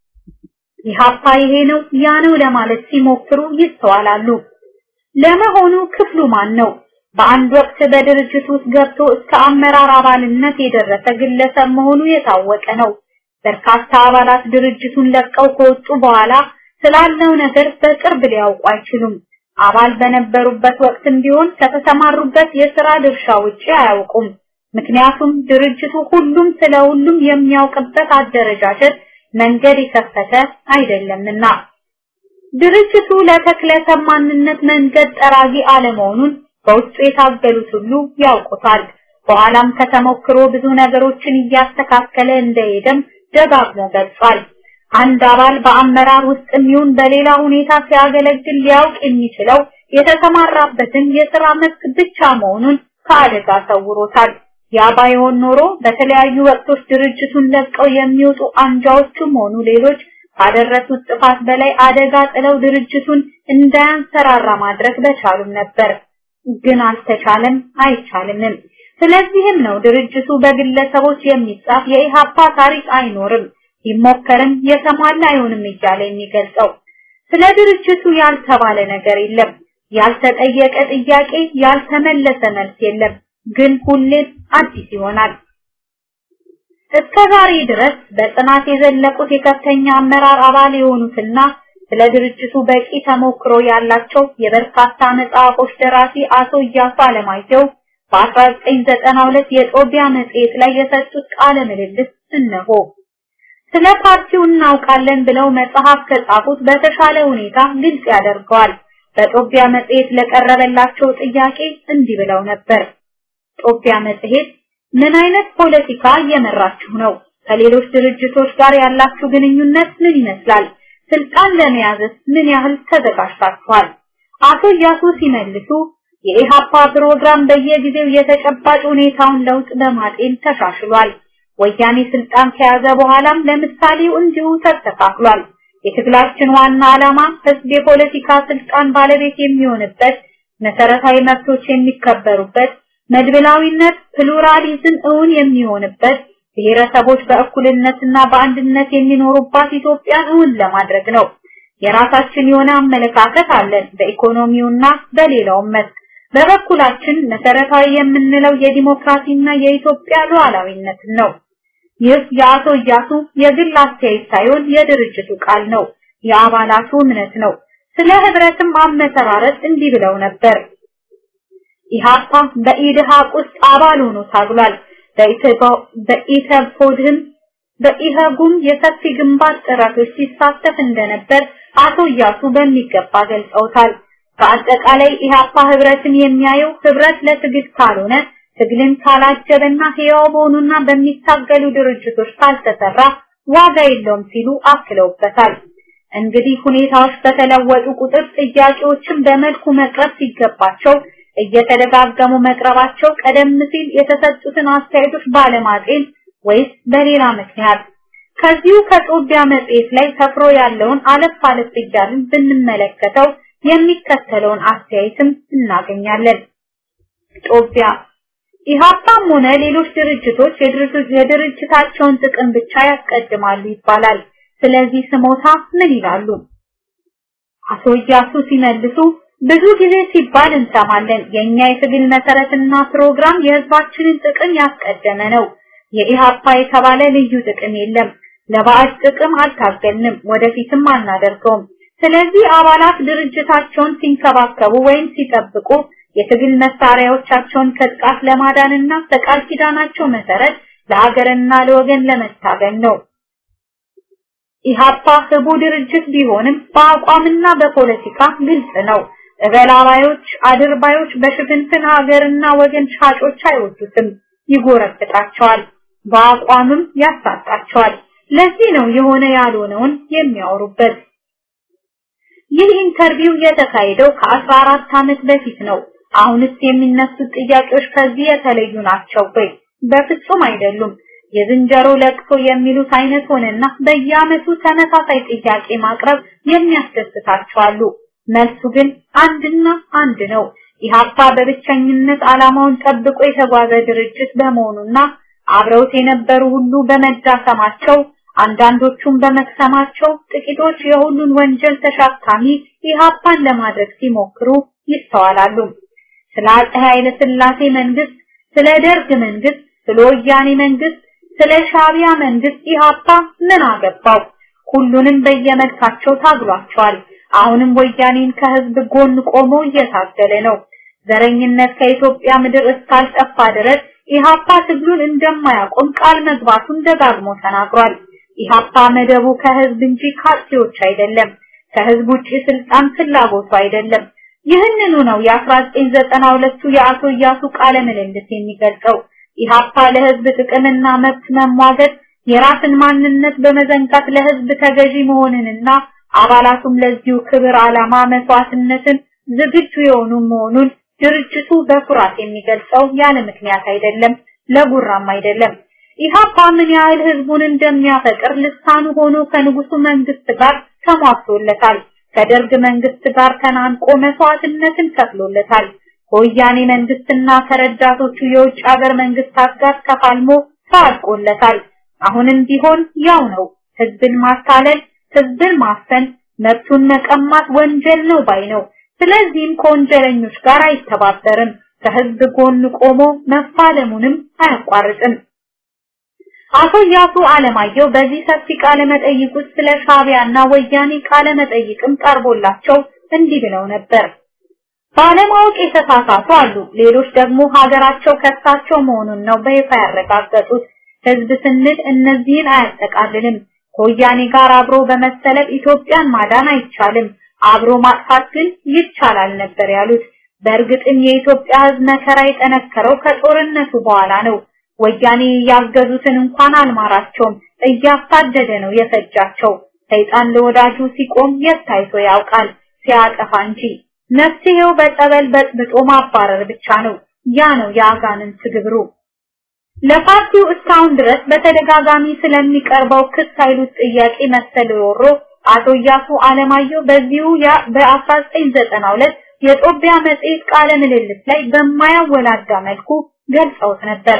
ኢሃፓ ይሄ ነው ያ ነው ለማለት ሲሞክሩ ይስተዋላሉ። ለመሆኑ ክፍሉ ማን ነው? በአንድ ወቅት በድርጅት ውስጥ ገብቶ እስከ አመራር አባልነት የደረሰ ግለሰብ መሆኑ የታወቀ ነው። በርካታ አባላት ድርጅቱን ለቀው ከወጡ በኋላ ስላለው ነገር በቅርብ ሊያውቁ አይችሉም። አባል በነበሩበት ወቅትም ቢሆን ከተሰማሩበት የሥራ ድርሻ ውጪ አያውቁም። ምክንያቱም ድርጅቱ ሁሉም ስለ ሁሉም የሚያውቅበት አደረጃጀት መንገድ የከፈተ አይደለምና። ድርጅቱ ለተክለ ሰማንነት መንገድ ጠራጊ አለመሆኑን በውስጡ የታገሉት ሁሉ ያውቁታል። በኋላም ከተሞክሮ ብዙ ነገሮችን እያስተካከለ እንደሄደም ደጋግሞ ገልጿል። አንድ አባል በአመራር ውስጥ ይሁን በሌላ ሁኔታ ሲያገለግል ሊያውቅ የሚችለው የተሰማራበትን የሥራ መስክ ብቻ መሆኑን ከአደጋ ሰውሮታል። ያ ባይሆን ኖሮ በተለያዩ ወቅቶች ድርጅቱን ለቀው የሚወጡ አንጃዎችም ሆኑ ሌሎች ካደረሱት ጥፋት በላይ አደጋ ጥለው ድርጅቱን እንዳያንሰራራ ማድረግ በቻሉም ነበር። ግን አልተቻለም፣ አይቻልምም። ስለዚህም ነው ድርጅቱ በግለሰቦች የሚጻፍ የኢሃፓ ታሪክ አይኖርም፣ ይሞከርም የተሟላ አይሆንም እያለ የሚገልጸው። ስለ ድርጅቱ ያልተባለ ነገር የለም፣ ያልተጠየቀ ጥያቄ፣ ያልተመለሰ መልስ የለም። ግን ሁሌም አዲስ ይሆናል። እስከ ዛሬ ድረስ በጽናት የዘለቁት የከፍተኛ አመራር አባል የሆኑትና ስለ ድርጅቱ በቂ ተሞክሮ ያላቸው የበርካታ መጽሐፎች ደራሲ አቶ እያሱ አለማየሁ በ1992 የጦቢያ መጽሔት ላይ የሰጡት ቃለ ምልልስ እነሆ። ስለ ፓርቲው እናውቃለን ብለው መጽሐፍ ከጻፉት በተሻለ ሁኔታ ግልጽ ያደርገዋል። በጦቢያ መጽሔት ለቀረበላቸው ጥያቄ እንዲህ ብለው ነበር። ጦቢያ መጽሔት ምን አይነት ፖለቲካ እየመራችሁ ነው? ከሌሎች ድርጅቶች ጋር ያላችሁ ግንኙነት ምን ይመስላል? ስልጣን ለመያዝስ ምን ያህል ተዘጋጅታችኋል? አቶ እያሱ ሲመልሱ የኢሃፓ ፕሮግራም በየጊዜው የተጨባጭ ሁኔታውን ለውጥ በማጤን ተሻሽሏል። ወያኔ ስልጣን ከያዘ በኋላም ለምሳሌው እንዲሁ ተስተካክሏል። የትግላችን ዋና ዓላማ ህዝብ የፖለቲካ ስልጣን ባለቤት የሚሆንበት፣ መሰረታዊ መብቶች የሚከበሩበት፣ መድብላዊነት ፕሉራሊዝም እውን የሚሆንበት፣ ብሔረሰቦች በእኩልነትና በአንድነት የሚኖሩባት ኢትዮጵያን እውን ለማድረግ ነው። የራሳችን የሆነ አመለካከት አለን በኢኮኖሚውና በሌላውም መስክ። በበኩላችን መሰረታዊ የምንለው የዲሞክራሲና የኢትዮጵያ ሉዓላዊነትን ነው። ይህ የአቶ እያሱ የግል አስተያየት ሳይሆን የድርጅቱ ቃል ነው፣ የአባላቱ እምነት ነው። ስለ ህብረትም አመሰራረት እንዲህ ብለው ነበር። ኢሃፓ በኢድሃቅ ውስጥ አባል ሆኖ ታግሏል። በኢተፖድህም በኢህጉም የሰፊ ግንባር ጥረቶች ሲሳተፍ እንደነበር አቶ እያሱ በሚገባ ገልጸውታል። በአጠቃላይ ኢሃፓ ህብረትን የሚያየው ህብረት ለትግል ካልሆነ ትግልን ካላጀበና ህያው በሆኑና በሚታገሉ ድርጅቶች ካልተሰራ ዋጋ የለውም ሲሉ አክለውበታል። እንግዲህ ሁኔታዎች በተለወጡ ቁጥር ጥያቄዎችን በመልኩ መቅረብ ሲገባቸው እየተደጋገሙ መቅረባቸው ቀደም ሲል የተሰጡትን አስተያየቶች ባለማጤን ወይስ በሌላ ምክንያት ከዚሁ ከጦቢያ መጽሔት ላይ ሰፍሮ ያለውን አለፍ አለፍ እያልን ብንመለከተው የሚከተለውን አስተያየትም እናገኛለን። ጦቢያ ኢሃፓም ሆነ ሌሎች ድርጅቶች የድርጅታቸውን ጥቅም ብቻ ያስቀድማሉ ይባላል። ስለዚህ ስሞታ ምን ይላሉ? አቶ እያሱ ሲመልሱ ብዙ ጊዜ ሲባል እንሰማለን። የኛ የትግል መሰረትና ፕሮግራም የህዝባችንን ጥቅም ያስቀደመ ነው። የኢሃፓ የተባለ ልዩ ጥቅም የለም። ለባዕድ ጥቅም አልታገልንም፣ ወደፊትም አናደርገውም። ስለዚህ አባላት ድርጅታቸውን ሲንከባከቡ ወይም ሲጠብቁ የትግል መሳሪያዎቻቸውን ከጥቃት ለማዳንና በቃል ኪዳናቸው መሰረት ለሀገርና ለወገን ለመታገል ነው። ኢሃፓ ህቡ ድርጅት ቢሆንም በአቋምና በፖለቲካ ግልጽ ነው። እበላባዮች፣ አድርባዮች በሽፍንፍን ሀገርና ወገን ሻጮች አይወዱትም፣ ይጎረብጣቸዋል፣ በአቋምም ያሳጣቸዋል። ለዚህ ነው የሆነ ያልሆነውን የሚያወሩበት። ይህ ኢንተርቪው የተካሄደው ከ14 ዓመት በፊት ነው። አሁንስ የሚነሱት ጥያቄዎች ከዚህ የተለዩ ናቸው ወይ? በፍጹም አይደሉም። የዝንጀሮ ለቅሶ የሚሉት አይነት ሆነና በየዓመቱ ተመሳሳይ ጥያቄ ማቅረብ የሚያስደስታቸው አሉ። መልሱ ግን አንድና አንድ ነው። ኢሃፓ በብቸኝነት ዓላማውን ጠብቆ የተጓዘ ድርጅት በመሆኑና አብረውት የነበሩ ሁሉ በመዳሰማቸው አንዳንዶቹም በመክሰማቸው ጥቂቶች የሁሉን ወንጀል ተሸካሚ ኢሃፓን ለማድረግ ሲሞክሩ ይስተዋላሉ። ስለ አፄ ኃይለ ሥላሴ መንግስት፣ ስለ ደርግ መንግስት፣ ስለ ወያኔ መንግስት፣ ስለ ሻቢያ መንግስት ኢሃፓ ምን አገባው? ሁሉንም በየመልካቸው ታግሏቸዋል። አሁንም ወያኔን ከህዝብ ጎን ቆሞ እየታገለ ነው። ዘረኝነት ከኢትዮጵያ ምድር እስካልጠፋ ድረስ ኢሃፓ ትግሉን እንደማያቆም ቃል መግባቱን ደጋግሞ ተናግሯል። ኢሃፓ መደቡ ከህዝብ እንጂ ካርቲዎች አይደለም። ከህዝብ ውጪ ስልጣን ፍላጎቱ አይደለም። ይህንኑ ነው የ1992ቱ የአቶ እያሱ ቃለ ምልልስ የሚገልጸው። ኢሃፓ ለህዝብ ጥቅምና መብት መሟገት የራስን ማንነት በመዘንጋት ለህዝብ ተገዢ መሆንንና አባላቱም ለዚሁ ክብር ዓላማ መስዋዕትነትን ዝግጁ የሆኑ መሆኑን ድርጅቱ በኩራት የሚገልጸው ያለ ምክንያት አይደለም፣ ለጉራም አይደለም። ኢሃፓ ምን ያህል ህዝቡን እንደሚያፈቅር ልሳኑ ሆኖ ከንጉሱ መንግስት ጋር ተሟግቶለታል። ከደርግ መንግስት ጋር ተናንቆ መስዋዕትነትን ከፍሎለታል። ከወያኔ መንግስትና ከረዳቶቹ የውጭ ሀገር መንግስታት ጋር ተፋልሞ ታጥቆለታል። አሁንም ቢሆን ያው ነው። ህዝብን ማታለል፣ ህዝብን ማፈን፣ መብቱን መቀማት ወንጀል ነው ባይ ነው። ስለዚህም ከወንጀለኞች ጋር አይተባበርም። ከህዝብ ጎን ቆሞ መፋለሙንም አያቋርጥም። አቶ ያሱ አለማየሁ በዚህ ሰፊ ቃለ መጠይቅ ውስጥ ስለ ሻቢያና ወያኔ ቃለ መጠይቅም ቀርቦላቸው እንዲህ ብለው ነበር። ባለማወቅ የተሳሳቱ አሉ። ሌሎች ደግሞ ሀገራቸው ከሳቸው መሆኑን ነው በይፋ ያረጋገጡት። ህዝብ ስንል እነዚህን አያጠቃልልም። ከወያኔ ጋር አብሮ በመሰለፍ ኢትዮጵያን ማዳን አይቻልም፣ አብሮ ማጥፋት ግን ይቻላል ነበር ያሉት። በእርግጥም የኢትዮጵያ ህዝብ መከራ የጠነከረው ከጦርነቱ በኋላ ነው። ወያኔ ያገዙትን እንኳን አልማራቸውም፣ እያሳደደ ነው የፈጃቸው። ሰይጣን ለወዳጁ ሲቆም የት ታይቶ ያውቃል? ሲያጠፋ እንጂ። መፍትሄው በጸበል በጥብጦ ማባረር ብቻ ነው። ያ ነው የአጋንንት ግብሩ። ለፓርቲው እስካሁን ድረስ በተደጋጋሚ ስለሚቀርበው ክስ ኃይሉት ጥያቄ መሰል ሮሮ አቶ እያሱ አለማየሁ በዚሁ በ1992 የጦቢያ መጽሔት ቃለ ምልልስ ላይ በማያወላዳ መልኩ ገልጸውት ነበር።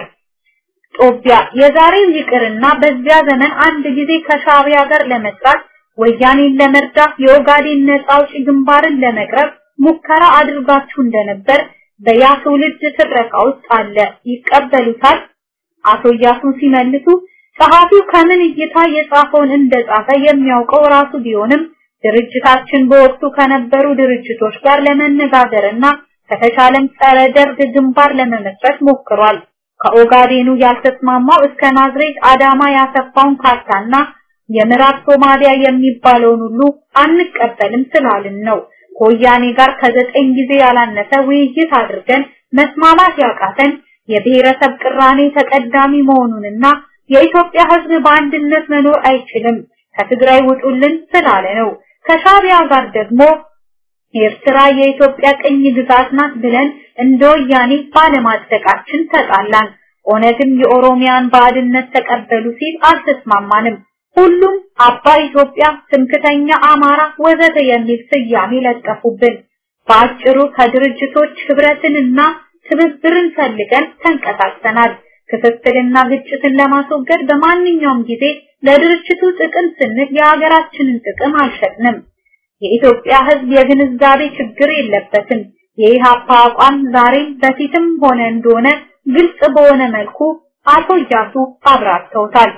ጦቢያ የዛሬው ይቅርና በዚያ ዘመን አንድ ጊዜ ከሻቢያ ጋር ለመስራት ወያኔን ለመርዳት የኦጋዴን ነጻ አውጪ ግንባርን ለመቅረብ ሙከራ አድርጋችሁ እንደነበር በያ ትውልድ ትረካ ውስጥ አለ። ይቀበሉታል? አቶ እያሱ ሲመልሱ ጸሐፊው ከምን እይታ የጻፈውን እንደጻፈ የሚያውቀው ራሱ ቢሆንም ድርጅታችን በወቅቱ ከነበሩ ድርጅቶች ጋር ለመነጋገርና ከተቻለም ጸረ ደርግ ግንባር ለመመስረት ሞክሯል። ከኦጋዴኑ ያልተስማማው እስከ ናዝሬት አዳማ ያሰፋውን ካርታና የምዕራብ ሶማሊያ የሚባለውን ሁሉ አንቀበልም ስላልን ነው። ከወያኔ ጋር ከዘጠኝ ጊዜ ያላነሰ ውይይት አድርገን መስማማት ያቃተን የብሔረሰብ ቅራኔ ተቀዳሚ መሆኑንና የኢትዮጵያ ሕዝብ በአንድነት መኖር አይችልም ከትግራይ ውጡልን ስላለ ነው። ከሻቢያ ጋር ደግሞ ኤርትራ የኢትዮጵያ ቅኝ ግዛት ናት ብለን እንደ ወያኔ ባለማጽደቃችን ተጣላን። ኦነግም የኦሮሚያን ባዕድነት ተቀበሉ ሲል አልተስማማንም። ሁሉም አባ ኢትዮጵያ፣ ትምክተኛ አማራ ወዘተ የሚል ስያሜ ለጠፉብን። በአጭሩ ከድርጅቶች ህብረትንና ትብብርን ፈልገን ተንቀሳቅሰናል። ክፍፍልና ግጭትን ለማስወገድ በማንኛውም ጊዜ ለድርጅቱ ጥቅም ስንል የሀገራችንን ጥቅም አልሸጥንም። የኢትዮጵያ ህዝብ የግንዛቤ ችግር የለበትም። የኢሃፓ አቋም ዛሬም በፊትም ሆነ እንደሆነ ግልጽ በሆነ መልኩ አቶ እያሱ አብራርተውታል።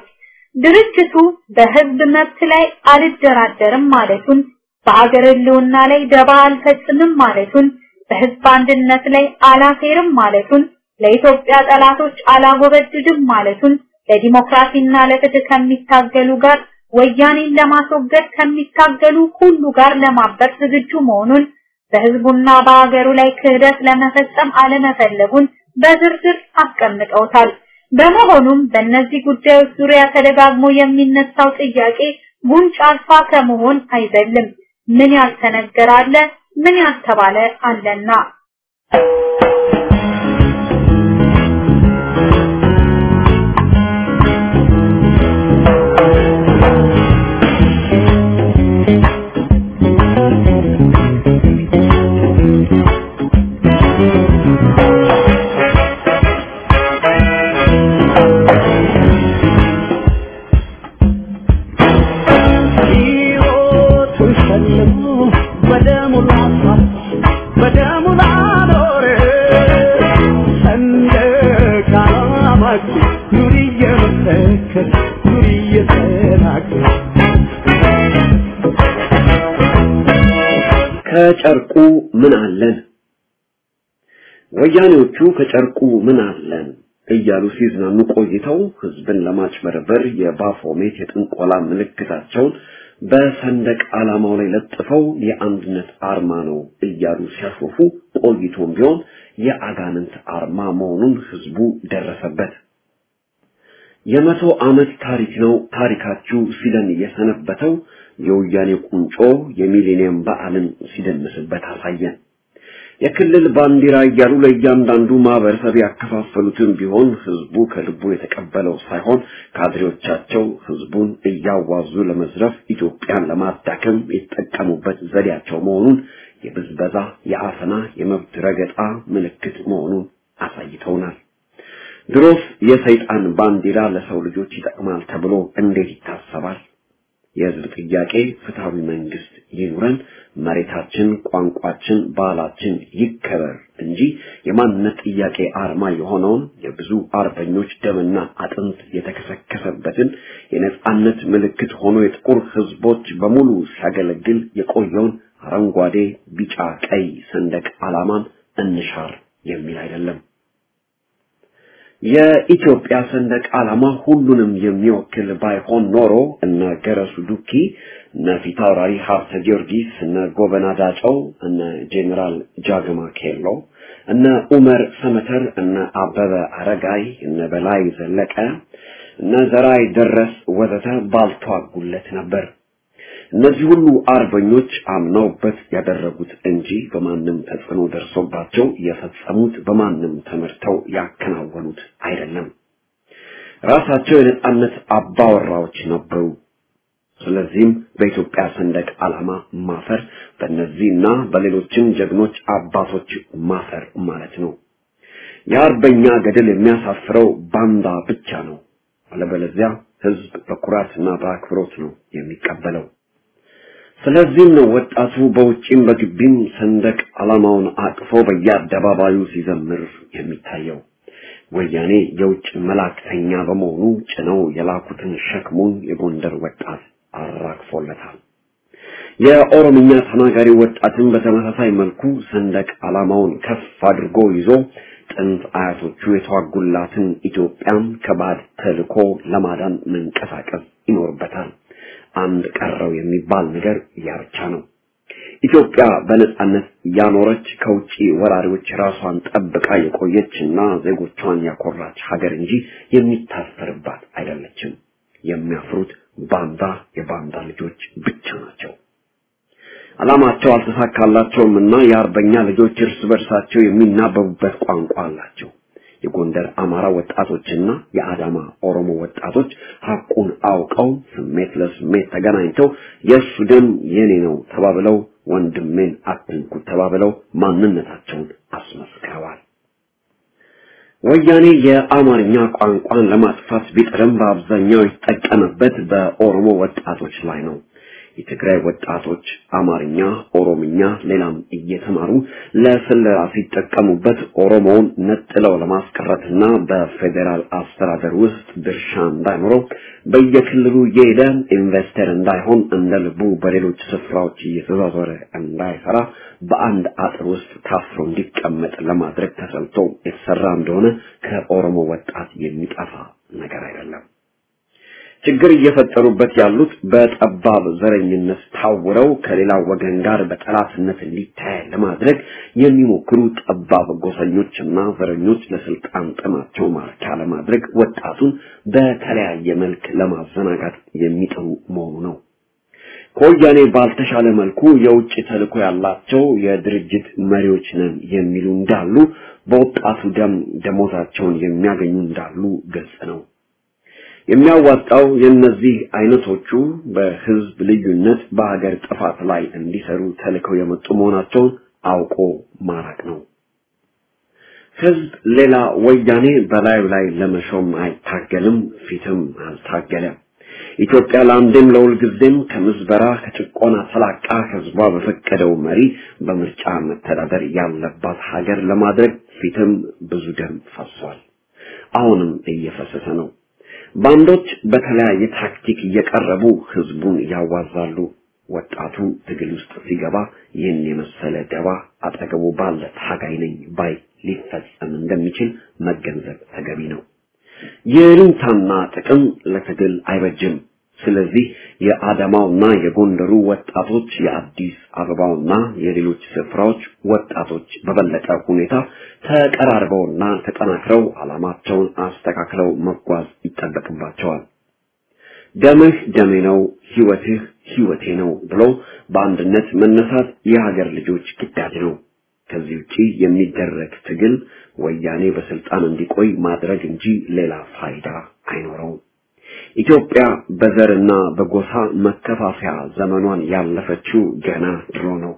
ድርጅቱ በህዝብ መብት ላይ አልደራደርም ማለቱን፣ በሀገር ህልውና ላይ ደባ አልፈጽምም ማለቱን፣ በህዝብ አንድነት ላይ አላፌርም ማለቱን፣ ለኢትዮጵያ ጠላቶች አላጎበድድም ማለቱን፣ ለዲሞክራሲና ለፍትህ ከሚታገሉ ጋር ወያኔን ለማስወገድ ከሚታገሉ ሁሉ ጋር ለማበር ዝግጁ መሆኑን በህዝቡና በሀገሩ ላይ ክህደት ለመፈጸም አለመፈለጉን በዝርዝር አስቀምጠውታል። በመሆኑም በእነዚህ ጉዳዮች ዙሪያ ተደጋግሞ የሚነሳው ጥያቄ ጉንጭ አልፋ ከመሆን አይዘልም። ምን ያልተነገረ አለ፣ ምን ያልተባለ አለና ከጨርቁ ምን አለን? ወያኔዎቹ ከጨርቁ ምን አለን እያሉ ሲዝናኑ ቆይተው ህዝብን ለማጭበርበር የባፎሜት የጥንቆላ ምልክታቸውን በሰንደቅ ዓላማው ላይ ለጥፈው የአንድነት አርማ ነው እያሉ ሲያሾፉ ቆይቶም ቢሆን የአጋንንት አርማ መሆኑን ህዝቡ ደረሰበት። የመቶ ዓመት ታሪክ ነው ታሪካችሁ ሲለን የሰነበተው የወያኔ ቁንጮ የሚሌኒየም በዓልን ሲደንስበት አሳየን። የክልል ባንዲራ እያሉ ለእያንዳንዱ ማህበረሰብ ያከፋፈሉትን ቢሆን ህዝቡ ከልቡ የተቀበለው ሳይሆን ካድሬዎቻቸው ህዝቡን እያዋዙ ለመዝረፍ ኢትዮጵያን ለማዳከም የተጠቀሙበት ዘዴያቸው መሆኑን የብዝበዛ፣ የአፈና፣ የመብት ረገጣ ምልክት መሆኑን አሳይተውናል። ድሮስ የሰይጣን ባንዲራ ለሰው ልጆች ይጠቅማል ተብሎ እንዴት ይታሰባል? የህዝብ ጥያቄ ፍትሃዊ መንግስት ይኑረን፣ መሬታችን፣ ቋንቋችን፣ ባህላችን ይከበር እንጂ የማንነት ጥያቄ አርማ የሆነውን የብዙ አርበኞች ደምና አጥንት የተከሰከሰበትን የነጻነት ምልክት ሆኖ የጥቁር ህዝቦች በሙሉ ሲያገለግል የቆየውን አረንጓዴ፣ ቢጫ፣ ቀይ ሰንደቅ ዓላማን እንሻር የሚል አይደለም። የኢትዮጵያ ሰንደቅ ዓላማ ሁሉንም የሚወክል ባይሆን ኖሮ እነ ገረሱ ዱኪ፣ እነ ፊታውራሪ ሀብተ ጊዮርጊስ፣ እነ ጎበና ዳጨው፣ እነ ጄኔራል ጃግማ ኬሎ፣ እነ ኡመር ሰመተር፣ እነ አበበ አረጋይ፣ እነ በላይ ዘለቀ፣ እነ ዘራይ ደረስ ወዘተ ባልተዋጉለት ነበር። እነዚህ ሁሉ አርበኞች አምነውበት ያደረጉት እንጂ በማንም ተጽዕኖ ደርሶባቸው የፈጸሙት በማንም ተመርተው ያከናወኑት አይደለም። ራሳቸው የነጻነት አባወራዎች ነበሩ። ስለዚህም በኢትዮጵያ ሰንደቅ ዓላማ ማፈር በእነዚህና በሌሎችም ጀግኖች አባቶች ማፈር ማለት ነው። የአርበኛ ገድል የሚያሳፍረው ባንዳ ብቻ ነው። አለበለዚያ ህዝብ በኩራትና በአክብሮት ነው የሚቀበለው። ስለዚህም ነው ወጣቱ በውጭም በግቢም ሰንደቅ ዓላማውን አቅፎ በየአደባባዩ ሲዘምር የሚታየው። ወያኔ የውጭ መላእክተኛ በመሆኑ ጭነው የላኩትን ሸክሙን የጎንደር ወጣት አራግፎለታል። የኦሮምኛ ተናጋሪ ወጣትን በተመሳሳይ መልኩ ሰንደቅ ዓላማውን ከፍ አድርጎ ይዞ ጥንት አያቶቹ የተዋጉላትን ኢትዮጵያን ከባድ ተልኮ ለማዳን መንቀሳቀስ ይኖርበታል። አንድ ቀረው የሚባል ነገር ያ ብቻ ነው። ኢትዮጵያ በነጻነት ያኖረች ከውጪ ወራሪዎች ራሷን ጠብቃ የቆየችና ዜጎቿን ያኮራች ሀገር እንጂ የሚታሰርባት አይደለችም። የሚያፍሩት ባንዳ የባንዳ ልጆች ብቻ ናቸው። ዓላማቸው አልተሳካላቸውም እና የአርበኛ ልጆች እርስ በርሳቸው የሚናበቡበት ቋንቋ አላቸው። የጎንደር አማራ ወጣቶችና የአዳማ ኦሮሞ ወጣቶች ሐቁን አውቀው ስሜት ለስሜት ተገናኝተው የእሱ ደም የኔ ነው ተባብለው ወንድሜን አትንኩት ተባብለው ማንነታቸውን አስመስክረዋል። ወያኔ የአማርኛ ቋንቋን ለማጥፋት ቢጥርም በአብዛኛው የተጠቀመበት በኦሮሞ ወጣቶች ላይ ነው። የትግራይ ወጣቶች አማርኛ፣ ኦሮምኛ፣ ሌላም እየተማሩ ለስለላ ሲጠቀሙበት ኦሮሞውን ነጥለው ለማስቀረትና በፌዴራል አስተዳደር ውስጥ ድርሻ እንዳይኖረው በየክልሉ እየሄደ ኢንቨስተር እንዳይሆን እንደ ልቡ በሌሎች ስፍራዎች እየተዟዟረ እንዳይሰራ በአንድ አጥር ውስጥ ታስሮ እንዲቀመጥ ለማድረግ ተሰልቶ የተሰራ እንደሆነ ከኦሮሞ ወጣት የሚጠፋ ነገር አይደለም። ችግር እየፈጠሩበት ያሉት በጠባብ ዘረኝነት ታውረው ከሌላ ወገን ጋር በጠላትነት እንዲታይ ለማድረግ የሚሞክሩ ጠባብ ጎሰኞችና ዘረኞች ለስልጣን ጥማቸው ማርኪያ ለማድረግ ወጣቱን በተለያየ መልክ ለማዘናጋት የሚጥሩ መሆኑ ነው። ከወያኔ ባልተሻለ መልኩ የውጭ ተልዕኮ ያላቸው የድርጅት መሪዎች ነን የሚሉ እንዳሉ፣ በወጣቱ ደም ደሞዛቸውን የሚያገኙ እንዳሉ ግልጽ ነው። የሚያዋጣው የእነዚህ አይነቶቹ በህዝብ ልዩነት በሀገር ጥፋት ላይ እንዲሰሩ ተልከው የመጡ መሆናቸውን አውቆ ማራቅ ነው። ህዝብ ሌላ ወያኔ በላዩ ላይ ለመሾም አይታገልም፣ ፊትም አልታገለም። ኢትዮጵያ ለአንዴም ለሁልጊዜም ከምዝበራ ከጭቆና ተላቃ ህዝቧ በፈቀደው መሪ በምርጫ መተዳደር ያለባት ሀገር ለማድረግ ፊትም ብዙ ደም ፈሷል። አሁንም እየፈሰሰ ነው። ባንዶች በተለያየ ታክቲክ እየቀረቡ ህዝቡን ያዋዛሉ። ወጣቱ ትግል ውስጥ ሲገባ ይህን የመሰለ ደባ አጠገቡ ባለ ታጋይ ነኝ ባይ ሊፈጸም እንደሚችል መገንዘብ ተገቢ ነው። የልንታና ጥቅም ለትግል አይበጅም። ስለዚህ የአዳማውና የጎንደሩ ወጣቶች የአዲስ አበባውና የሌሎች ስፍራዎች ወጣቶች በበለጠ ሁኔታ ተቀራርበውና ተጠናክረው ዓላማቸውን አስተካክለው መጓዝ ይጠበቅባቸዋል። ደምህ ደሜ ነው፣ ህይወትህ ህይወቴ ነው ብሎ በአንድነት መነሳት የሀገር ልጆች ግዳጅ ነው። ከዚህ ውጪ የሚደረግ ትግል ወያኔ በስልጣን እንዲቆይ ማድረግ እንጂ ሌላ ፋይዳ አይኖረውም። ኢትዮጵያ በዘርና በጎሳ መከፋፈያ ዘመኗን ያለፈችው ገና ድሮ ነው።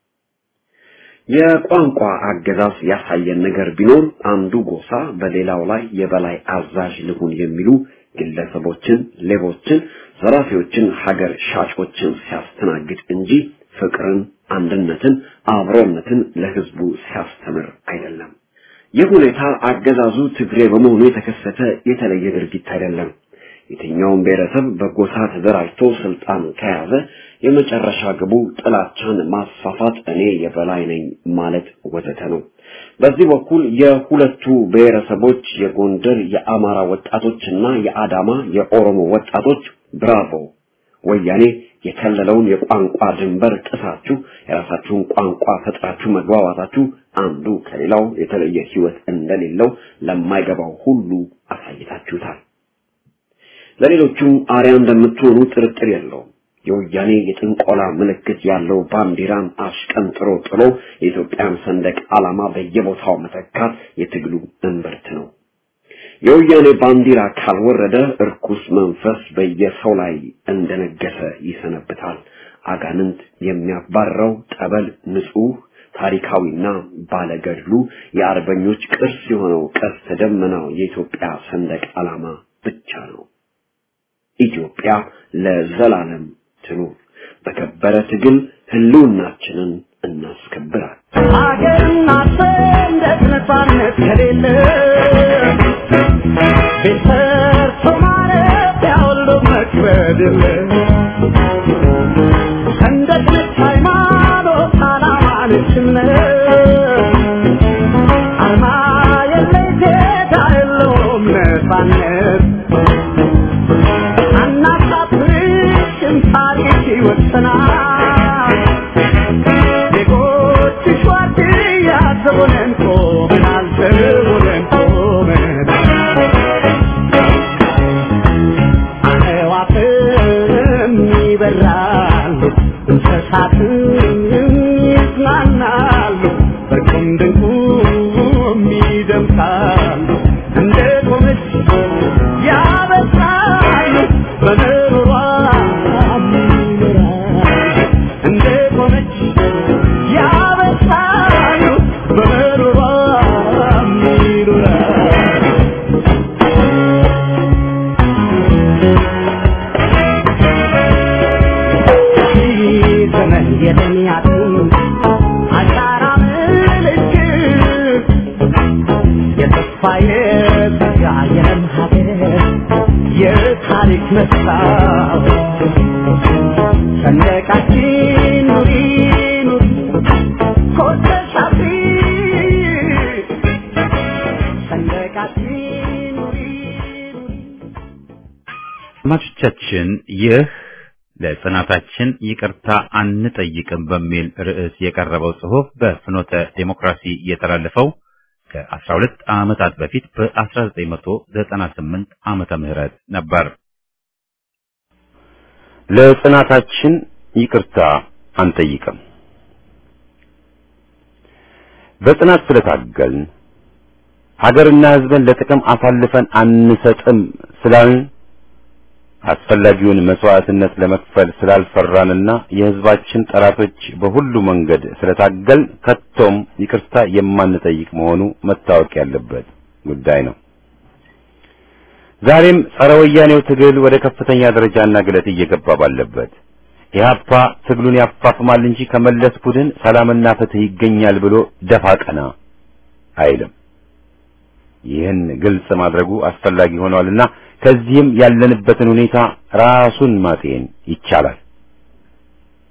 የቋንቋ አገዛዝ ያሳየን ነገር ቢኖር አንዱ ጎሳ በሌላው ላይ የበላይ አዛዥ ልሁን የሚሉ ግለሰቦችን፣ ሌቦችን፣ ዘራፊዎችን፣ ሀገር ሻጮችን ሲያስተናግድ እንጂ ፍቅርን፣ አንድነትን፣ አብሮነትን ለህዝቡ ሲያስተምር አይደለም። ይህ ሁኔታ አገዛዙ ትግሬ በመሆኑ የተከሰተ የተለየ ድርጊት አይደለም። የትኛውም ብሔረሰብ በጎሳ ተደራጅቶ ስልጣን ከያዘ የመጨረሻ ግቡ ጥላቻን ማስፋፋት፣ እኔ የበላይ ነኝ ማለት ወዘተ ነው። በዚህ በኩል የሁለቱ ብሔረሰቦች የጎንደር የአማራ ወጣቶችና የአዳማ የኦሮሞ ወጣቶች ብራቮ ወያኔ የከለለውን የቋንቋ ድንበር ጥሳችሁ የራሳችሁን ቋንቋ ፈጥራችሁ መግባባታችሁ አንዱ ከሌላው የተለየ ህይወት እንደሌለው ለማይገባው ሁሉ አሳይታችሁታል። ለሌሎቹም አርያ እንደምትሆኑ ጥርጥር የለውም። የወያኔ የጥንቆላ ምልክት ያለው ባንዲራን አሽቀንጥሮ ጥሎ የኢትዮጵያን ሰንደቅ ዓላማ በየቦታው መተካት የትግሉ እምብርት ነው። የወያኔ ባንዲራ ካልወረደ እርኩስ መንፈስ በየሰው ላይ እንደነገሰ ይሰነብታል። አጋንንት የሚያባረው ጠበል ንጹህ ታሪካዊና ባለገድሉ የአርበኞች ቅርስ የሆነው ቀስተ ደመናው የኢትዮጵያ ሰንደቅ ዓላማ ብቻ ነው። ኢትዮጵያ ለዘላለም ትኑር። በከበረ ትግል ህልውናችንን እናስከብራል። ሀገርና ሰንደቅ ነፃነት ከሌለ ቤት ሰርቶ ማረፊያ ሁሉ መክበድ የለ ሰንደቅ ነች ሃይማኖት፣ ዓላማ ነች እምነት አርማ የለይ ጌታ የለውም ነፃነት አናሳፍርሽም ታሪክ ይወሰናል ዜጎችሽ ዋርድያ ዘቦነን ቆመናል ዘቦነን ቆመናል አዕዋፍም ይበራሉ እንስሳትም ይዝናናሉ በቁም ድንቁም ይደምሳሉ እንደ ቆመች ያበሳሉ በምሮሯ ይኖራሉ እንደ ቆመች ያበሳሉ በምሮሯ ይኖራሉ ዘመን የተሚያቱ አሻራ ምልክት የተስፋ የጸጋ የለም ሀገር የታሪክ መስታወት ሰንደቃችን ኑሪ ኑሪ ኮተሽ አብሪ ሰንደቃችን ኑሪ ኑሪ አድማጮቻችን ይህ ለጽናታችን ይቅርታ አንጠይቅም በሚል ርዕስ የቀረበው ጽሑፍ በፍኖተ ዴሞክራሲ የተላለፈው ከ12 ዓመታት በፊት በ1998 ዓመተ ምህረት ነበር። ለጽናታችን ይቅርታ አንጠይቅም። በጽናት ስለታገልን ሀገርና ሕዝብን ለጥቅም አሳልፈን አንሰጥም ስላልን አስፈላጊውን መስዋዕትነት ለመክፈል ስላልፈራንና የሕዝባችን ጠላቶች በሁሉ መንገድ ስለታገል ከቶም ይቅርታ የማንጠይቅ መሆኑ መታወቅ ያለበት ጉዳይ ነው። ዛሬም ጸረ ወያኔው ትግል ወደ ከፍተኛ ደረጃና ግለት እየገባ ባለበት ኢህአፓ ትግሉን ያፋፍማል እንጂ ከመለስ ቡድን ሰላምና ፍትህ ይገኛል ብሎ ደፋ ቀና አይልም። ይህን ግልጽ ማድረጉ አስፈላጊ ሆኗልና ከዚህም ያለንበትን ሁኔታ ራሱን ማጤን ይቻላል።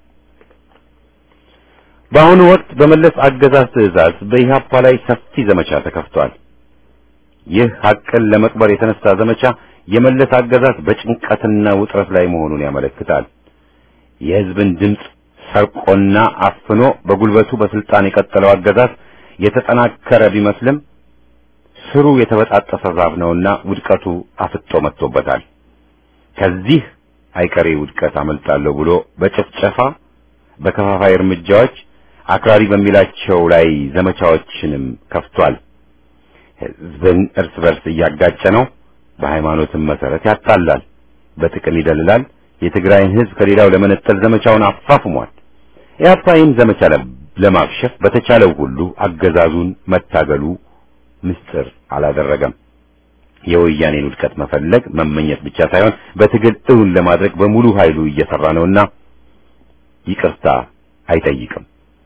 በአሁኑ ወቅት በመለስ አገዛዝ ትዕዛዝ በኢህአፓ ላይ ሰፊ ዘመቻ ተከፍቷል። ይህ ሐቅን ለመቅበር የተነሳ ዘመቻ የመለስ አገዛዝ በጭንቀትና ውጥረት ላይ መሆኑን ያመለክታል። የህዝብን ድምፅ ሰርቆና አፍኖ በጉልበቱ በስልጣን የቀጠለው አገዛዝ የተጠናከረ ቢመስልም ስሩ የተበጣጠሰ ዛፍ ነውና ውድቀቱ አፍጦ መጥቶበታል። ከዚህ አይቀሬ ውድቀት አመልጣለሁ ብሎ በጭፍጨፋ በከፋፋይ እርምጃዎች አክራሪ በሚላቸው ላይ ዘመቻዎችንም ከፍቷል። ህዝብን እርስ በርስ እያጋጨ ነው። በሃይማኖትም መሰረት ያጣላል፣ በጥቅም ይደልላል። የትግራይን ህዝብ ከሌላው ለመነጠል ዘመቻውን አፋፍሟል። ኢህአፓ ይህን ዘመቻ ለማክሸፍ በተቻለው ሁሉ አገዛዙን መታገሉ ምስጢር አላደረገም። የወያኔን ውድቀት መፈለግ መመኘት ብቻ ሳይሆን በትግል እውን ለማድረግ በሙሉ ኃይሉ እየሰራ ነውና ይቅርታ አይጠይቅም።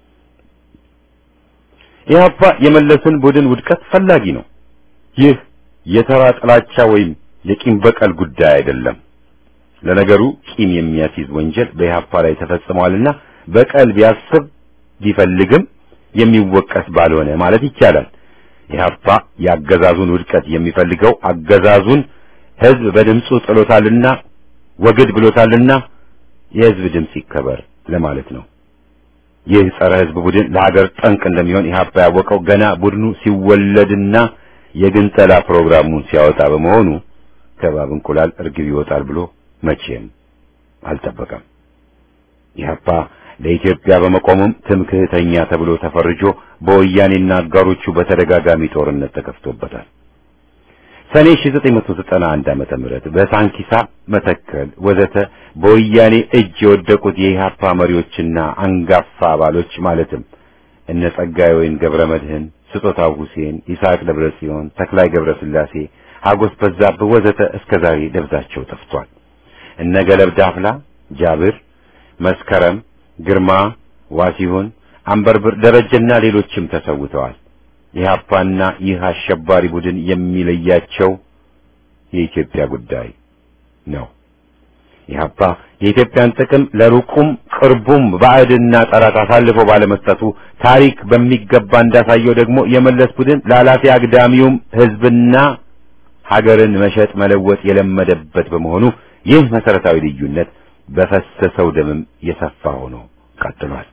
ኢህአፓ የመለስን ቡድን ውድቀት ፈላጊ ነው። ይህ የተራ ጥላቻ ወይም የቂም በቀል ጉዳይ አይደለም። ለነገሩ ቂም የሚያስይዝ ወንጀል በኢህአፓ ላይ ተፈጽሟልና በቀል ቢያስብ ቢፈልግም የሚወቀስ ባልሆነ ማለት ይቻላል። ኢህአፓ የአገዛዙን ውድቀት የሚፈልገው አገዛዙን ህዝብ በድምፁ ጥሎታልና ወግድ ብሎታልና የህዝብ ድምፅ ይከበር ለማለት ነው። ይህ ጸረ ህዝብ ቡድን ለሀገር ጠንቅ እንደሚሆን ኢህአፓ ያወቀው ገና ቡድኑ ሲወለድና የግንጠላ ፕሮግራሙን ሲያወጣ በመሆኑ ከባብ እንቁላል እርግብ ይወጣል ብሎ መቼም አልጠበቀም። ኢህአፓ ለኢትዮጵያ በመቆሙም ትምክህተኛ ተብሎ ተፈርጆ በወያኔና አጋሮቹ በተደጋጋሚ ጦርነት ተከፍቶበታል። ሰኔ 1991 ዓመተ ምህረት በሳንኪሳ መተከል ወዘተ በወያኔ እጅ የወደቁት የኢህአፓ መሪዎችና አንጋፋ አባሎች ማለትም እነ ጸጋዬ ወይን ገብረ መድህን፣ ስጦታው ሁሴን፣ ይስሐቅ ደብረ ጽዮን፣ ተክላይ ገብረ ስላሴ፣ ሀጎስ በዛብህ ወዘተ እስከ ዛሬ ደብዛቸው ጠፍቷል። እነ ገለብ ዳፍላ፣ ጃብር፣ መስከረም ግርማ፣ ዋሲሁን፣ አንበርብር፣ ደረጀና ሌሎችም ተሰውተዋል። ኢህአፓና ይህ አሸባሪ ቡድን የሚለያቸው የኢትዮጵያ ጉዳይ ነው። ኢህአፓ የኢትዮጵያን ጥቅም ለሩቁም ቅርቡም ባዕድና ጠላት አሳልፎ ባለመስጠቱ ታሪክ በሚገባ እንዳሳየው ደግሞ የመለስ ቡድን ለኃላፊ አግዳሚውም ህዝብና ሀገርን መሸጥ መለወጥ የለመደበት በመሆኑ ይህ መሰረታዊ ልዩነት በፈሰሰው ደምም የሰፋ ሆኖ ቀጥሏል።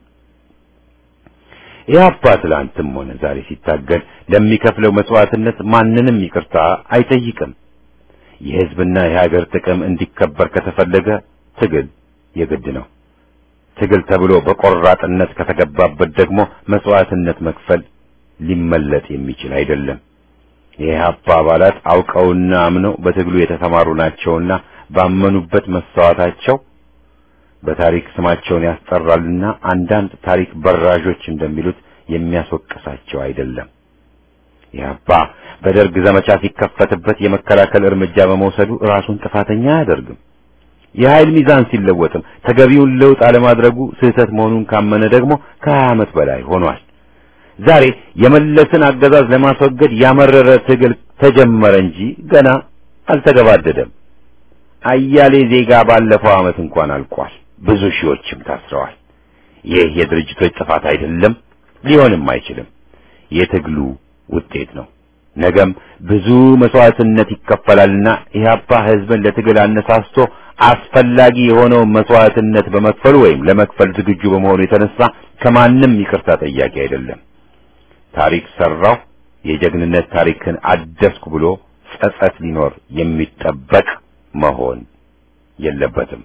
ኢህአፓ ትላንትም ሆነ ዛሬ ሲታገል ለሚከፍለው መስዋዕትነት ማንንም ይቅርታ አይጠይቅም። የህዝብና የሀገር ጥቅም እንዲከበር ከተፈለገ ትግል የግድ ነው። ትግል ተብሎ በቆራጥነት ከተገባበት ደግሞ መስዋዕትነት መክፈል ሊመለጥ የሚችል አይደለም። የኢህአፓ አባላት አውቀውና አምነው በትግሉ የተሰማሩ ናቸውና ባመኑበት መሰዋታቸው በታሪክ ስማቸውን ያስጠራልና አንዳንድ ታሪክ በራዦች እንደሚሉት የሚያስወቅሳቸው አይደለም። ኢህአፓ በደርግ ዘመቻ ሲከፈትበት የመከላከል እርምጃ በመውሰዱ ራሱን ጥፋተኛ አያደርግም። የኃይል ሚዛን ሲለወጥም ተገቢውን ለውጥ አለማድረጉ ስህተት መሆኑን ካመነ ደግሞ ከሀያ ዓመት በላይ ሆኗል። ዛሬ የመለስን አገዛዝ ለማስወገድ ያመረረ ትግል ተጀመረ እንጂ ገና አልተገባደደም። አያሌ ዜጋ ባለፈው ዓመት እንኳን አልቋል። ብዙ ሺዎችም ታስረዋል። ይህ የድርጅቶች ጥፋት አይደለም፣ ሊሆንም አይችልም። የትግሉ ውጤት ነው። ነገም ብዙ መስዋዕትነት ይከፈላልና ኢህአፓ ህዝብን ለትግል አነሳስቶ አስፈላጊ የሆነውን መስዋዕትነት በመክፈሉ ወይም ለመክፈል ዝግጁ በመሆኑ የተነሳ ከማንም ይቅርታ ጠያቂ አይደለም። ታሪክ ሰራው፣ የጀግንነት ታሪክን አደስኩ ብሎ ጸጸት ሊኖር የሚጠበቅ መሆን የለበትም።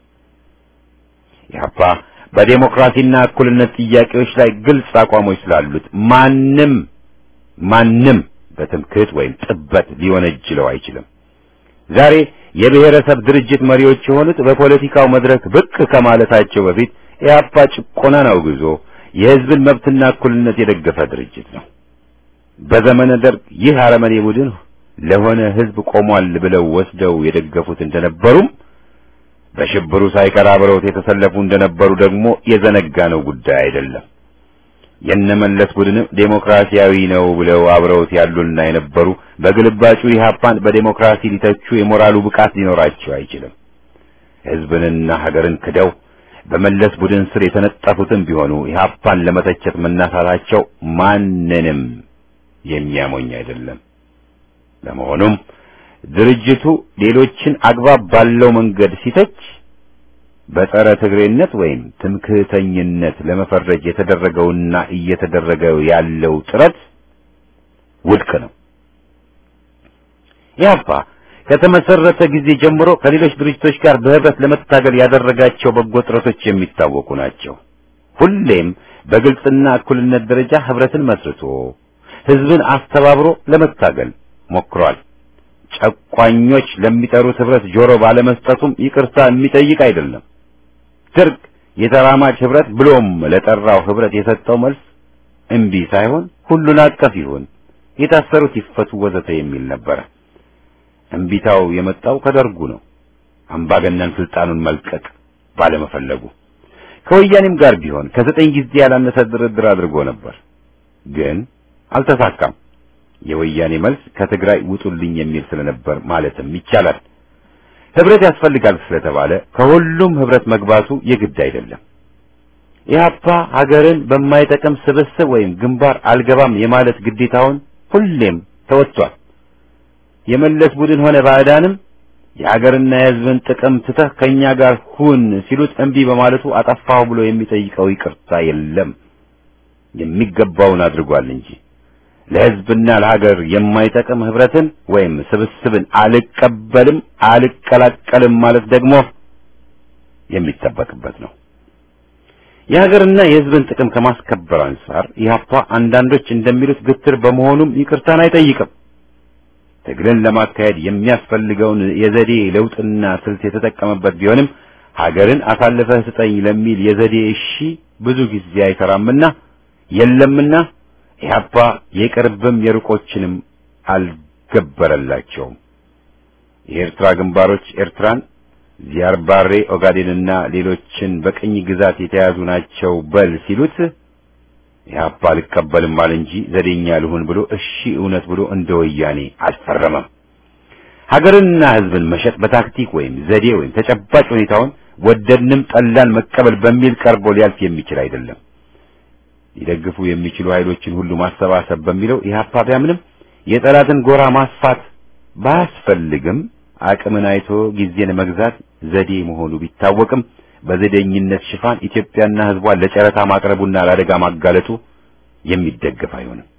ኢህአፓ በዴሞክራሲና እኩልነት ጥያቄዎች ላይ ግልጽ አቋሞች ስላሉት ማንም ማንም በትምክህት ወይም ጥበት ሊወነጅለው አይችልም። ዛሬ የብሔረሰብ ድርጅት መሪዎች የሆኑት በፖለቲካው መድረክ ብቅ ከማለታቸው በፊት ኢህአፓ ጭቆናን አውግዞ የህዝብን መብትና እኩልነት የደገፈ ድርጅት ነው። በዘመነ ደርግ ይህ አረመኔ ቡድን ለሆነ ህዝብ ቆሟል ብለው ወስደው የደገፉት እንደነበሩም በሽብሩ ሳይቀር አብረውት የተሰለፉ እንደነበሩ ደግሞ የዘነጋነው ጉዳይ አይደለም። የነመለስ ቡድንም ዴሞክራሲያዊ ነው ብለው አብረውት ያሉና የነበሩ በግልባጩ ኢህአፓን በዴሞክራሲ ሊተቹ የሞራሉ ብቃት ሊኖራቸው አይችልም። ህዝብንና ሀገርን ክደው በመለስ ቡድን ስር የተነጠፉትም ቢሆኑ ኢህአፓን ለመተቸት መናሳታቸው ማንንም የሚያሞኝ አይደለም። ለመሆኑም ድርጅቱ ሌሎችን አግባብ ባለው መንገድ ሲተች በጸረ ትግሬነት ወይም ትምክህተኝነት ለመፈረጅ የተደረገውና እየተደረገ ያለው ጥረት ውድቅ ነው። ኢህአፓ ከተመሰረተ ጊዜ ጀምሮ ከሌሎች ድርጅቶች ጋር በህብረት ለመታገል ያደረጋቸው በጎ ጥረቶች የሚታወቁ ናቸው። ሁሌም በግልጽና እኩልነት ደረጃ ህብረትን መስርቶ ህዝብን አስተባብሮ ለመታገል ሞክሯል። ጨቋኞች ለሚጠሩት ህብረት ጆሮ ባለመስጠቱም ይቅርታ የሚጠይቅ አይደለም። ደርግ የተራማጅ ህብረት ብሎም ለጠራው ህብረት የሰጠው መልስ እምቢ ሳይሆን ሁሉን አቀፍ ይሁን፣ የታሰሩት ይፈቱ፣ ወዘተ የሚል ነበረ። እምቢታው የመጣው ከደርጉ ነው። አምባገነን ስልጣኑን መልቀቅ ባለመፈለጉ ከወያኔም ጋር ቢሆን ከዘጠኝ ጊዜ ያላነሰ ድርድር አድርጎ ነበር፣ ግን አልተሳካም። የወያኔ መልስ ከትግራይ ውጡልኝ የሚል ስለነበር ማለትም ይቻላል። ህብረት ያስፈልጋል ስለተባለ ከሁሉም ህብረት መግባቱ የግድ አይደለም። ኢህአፓ ሀገርን በማይጠቅም ስብስብ ወይም ግንባር አልገባም የማለት ግዴታውን ሁሌም ተወጥቷል። የመለስ ቡድን ሆነ ባዕዳንም የሀገርና የህዝብን ጥቅም ትተህ ከኛ ጋር ሁን ሲሉት እምቢ በማለቱ አጠፋሁ ብሎ የሚጠይቀው ይቅርታ የለም። የሚገባውን አድርጓል እንጂ ለህዝብና ለሀገር የማይጠቅም ህብረትን ወይም ስብስብን አልቀበልም አልቀላቀልም ማለት ደግሞ የሚጠበቅበት ነው። የሀገርና የህዝብን ጥቅም ከማስከበር አንጻር ኢህአፓ አንዳንዶች እንደሚሉት ግትር በመሆኑም ይቅርታን አይጠይቅም። ትግልን ለማካሄድ የሚያስፈልገውን የዘዴ ለውጥና ስልት የተጠቀመበት ቢሆንም ሀገርን አሳልፈህ ስጠኝ ለሚል የዘዴ እሺ ብዙ ጊዜ አይሰራምና የለምና ኢህአፓ የቅርብም የሩቆችንም አልገበረላቸውም። የኤርትራ ግንባሮች ኤርትራን፣ ዚያርባሬ ኦጋዴንና ሌሎችን በቅኝ ግዛት የተያዙ ናቸው በል ሲሉት ኢህአፓ አልቀበልም አለ እንጂ ዘዴኛ ልሁን ብሎ እሺ እውነት ብሎ እንደ ወያኔ አልፈረመም። ሀገርንና ህዝብን መሸጥ በታክቲክ ወይም ዘዴ ወይም ተጨባጭ ሁኔታውን ወደድንም ጠላን መቀበል በሚል ቀርቦ ሊያልፍ የሚችል አይደለም። ሊደግፉ የሚችሉ ኃይሎችን ሁሉ ማሰባሰብ በሚለው ኢህአፓ ቢያምንም የጠላትን ጎራ ማስፋት ባያስፈልግም አቅምን አይቶ ጊዜን መግዛት ዘዴ መሆኑ ቢታወቅም በዘዴኝነት ሽፋን ኢትዮጵያና ህዝቧን ለጨረታ ማቅረቡና ለአደጋ ማጋለጡ የሚደገፍ አይሆንም።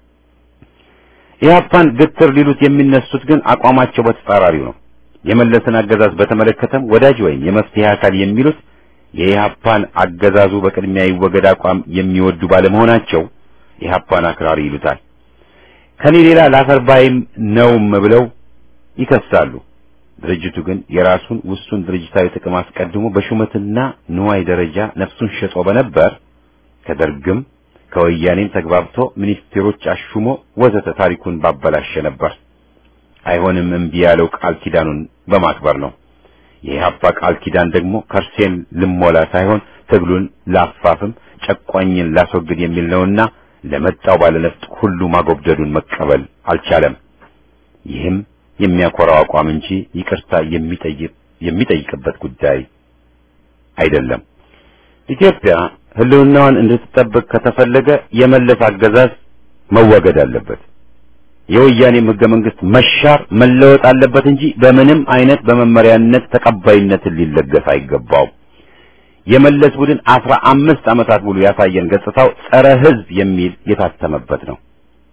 ኢህአፓን ግትር ሊሉት የሚነሱት ግን አቋማቸው በተጻራሪው ነው። የመለስን አገዛዝ በተመለከተም ወዳጅ ወይም የመፍትሄ አካል የሚሉት የኢህአፓን አገዛዙ በቅድሚያ ይወገድ አቋም የሚወዱ ባለመሆናቸው ኢህአፓን አክራሪ ይሉታል። ከኔ ሌላ ላፈርባይም ነውም ብለው ይከሳሉ። ድርጅቱ ግን የራሱን ውሱን ድርጅታዊ ጥቅም አስቀድሞ በሹመትና ንዋይ ደረጃ ነፍሱን ሸጦ በነበር ከደርግም ከወያኔም ተግባብቶ ሚኒስቴሮች አሹሞ ወዘተ ታሪኩን ባበላሸ ነበር። አይሆንም እምቢ ያለው ቃል ኪዳኑን በማክበር ነው። የኢህአፓ ቃል ኪዳን ደግሞ ከርሴን ልሞላ ሳይሆን ትግሉን ላፋፍም ጨቋኝን ላስወግድ የሚል ነውና ለመጣው ባለነፍጥ ሁሉ ማጎብደዱን መቀበል አልቻለም። ይህም የሚያኮራው አቋም እንጂ ይቅርታ የሚጠይቅ የሚጠይቅበት ጉዳይ አይደለም። ኢትዮጵያ ህልውናዋን እንድትጠብቅ ከተፈለገ የመለስ አገዛዝ መወገድ አለበት። የወያኔም ህገ መንግስት መሻር መለወጥ አለበት እንጂ በምንም አይነት በመመሪያነት ተቀባይነትን ሊለገስ አይገባውም። የመለስ ቡድን አስራ አምስት ዓመታት ሙሉ ያሳየን ገጽታው ጸረ ህዝብ የሚል የታተመበት ነው።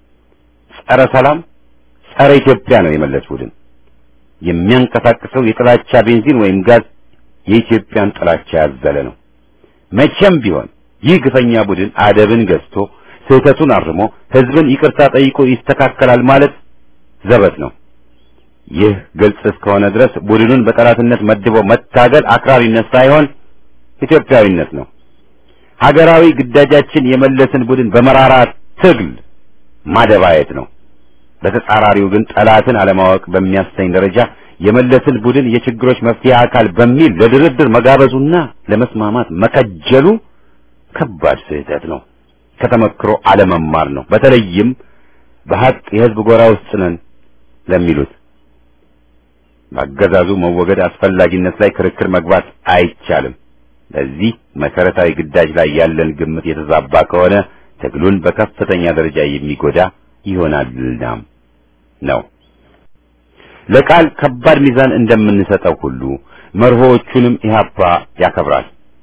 ጸረ ሰላም፣ ጸረ ኢትዮጵያ ነው የመለስ ቡድን። የሚያንቀሳቅሰው የጥላቻ ቤንዚን ወይም ጋዝ የኢትዮጵያን ጥላቻ ያዘለ ነው። መቼም ቢሆን ይህ ግፈኛ ቡድን አደብን ገዝቶ ስህተቱን አርሞ ህዝብን ይቅርታ ጠይቆ ይስተካከላል ማለት ዘበት ነው። ይህ ግልጽ እስከሆነ ድረስ ቡድኑን በጠላትነት መድቦ መታገል አክራሪነት ሳይሆን ኢትዮጵያዊነት ነው። ሀገራዊ ግዳጃችን የመለስን ቡድን በመራራ ትግል ማደባየት ነው። በተጻራሪው ግን ጠላትን አለማወቅ በሚያሰኝ ደረጃ የመለስን ቡድን የችግሮች መፍትሄ አካል በሚል ለድርድር መጋበዙና ለመስማማት መከጀሉ ከባድ ስህተት ነው። ከተመክሮ አለመማር ነው። በተለይም በሀቅ የህዝብ ጎራ ውስጥ ነን ለሚሉት በአገዛዙ መወገድ አስፈላጊነት ላይ ክርክር መግባት አይቻልም። በዚህ መሰረታዊ ግዳጅ ላይ ያለን ግምት የተዛባ ከሆነ ትግሉን በከፍተኛ ደረጃ የሚጎዳ ይሆናልና ነው። ለቃል ከባድ ሚዛን እንደምንሰጠው ሁሉ መርሆዎቹንም ኢህአፓ ያከብራል።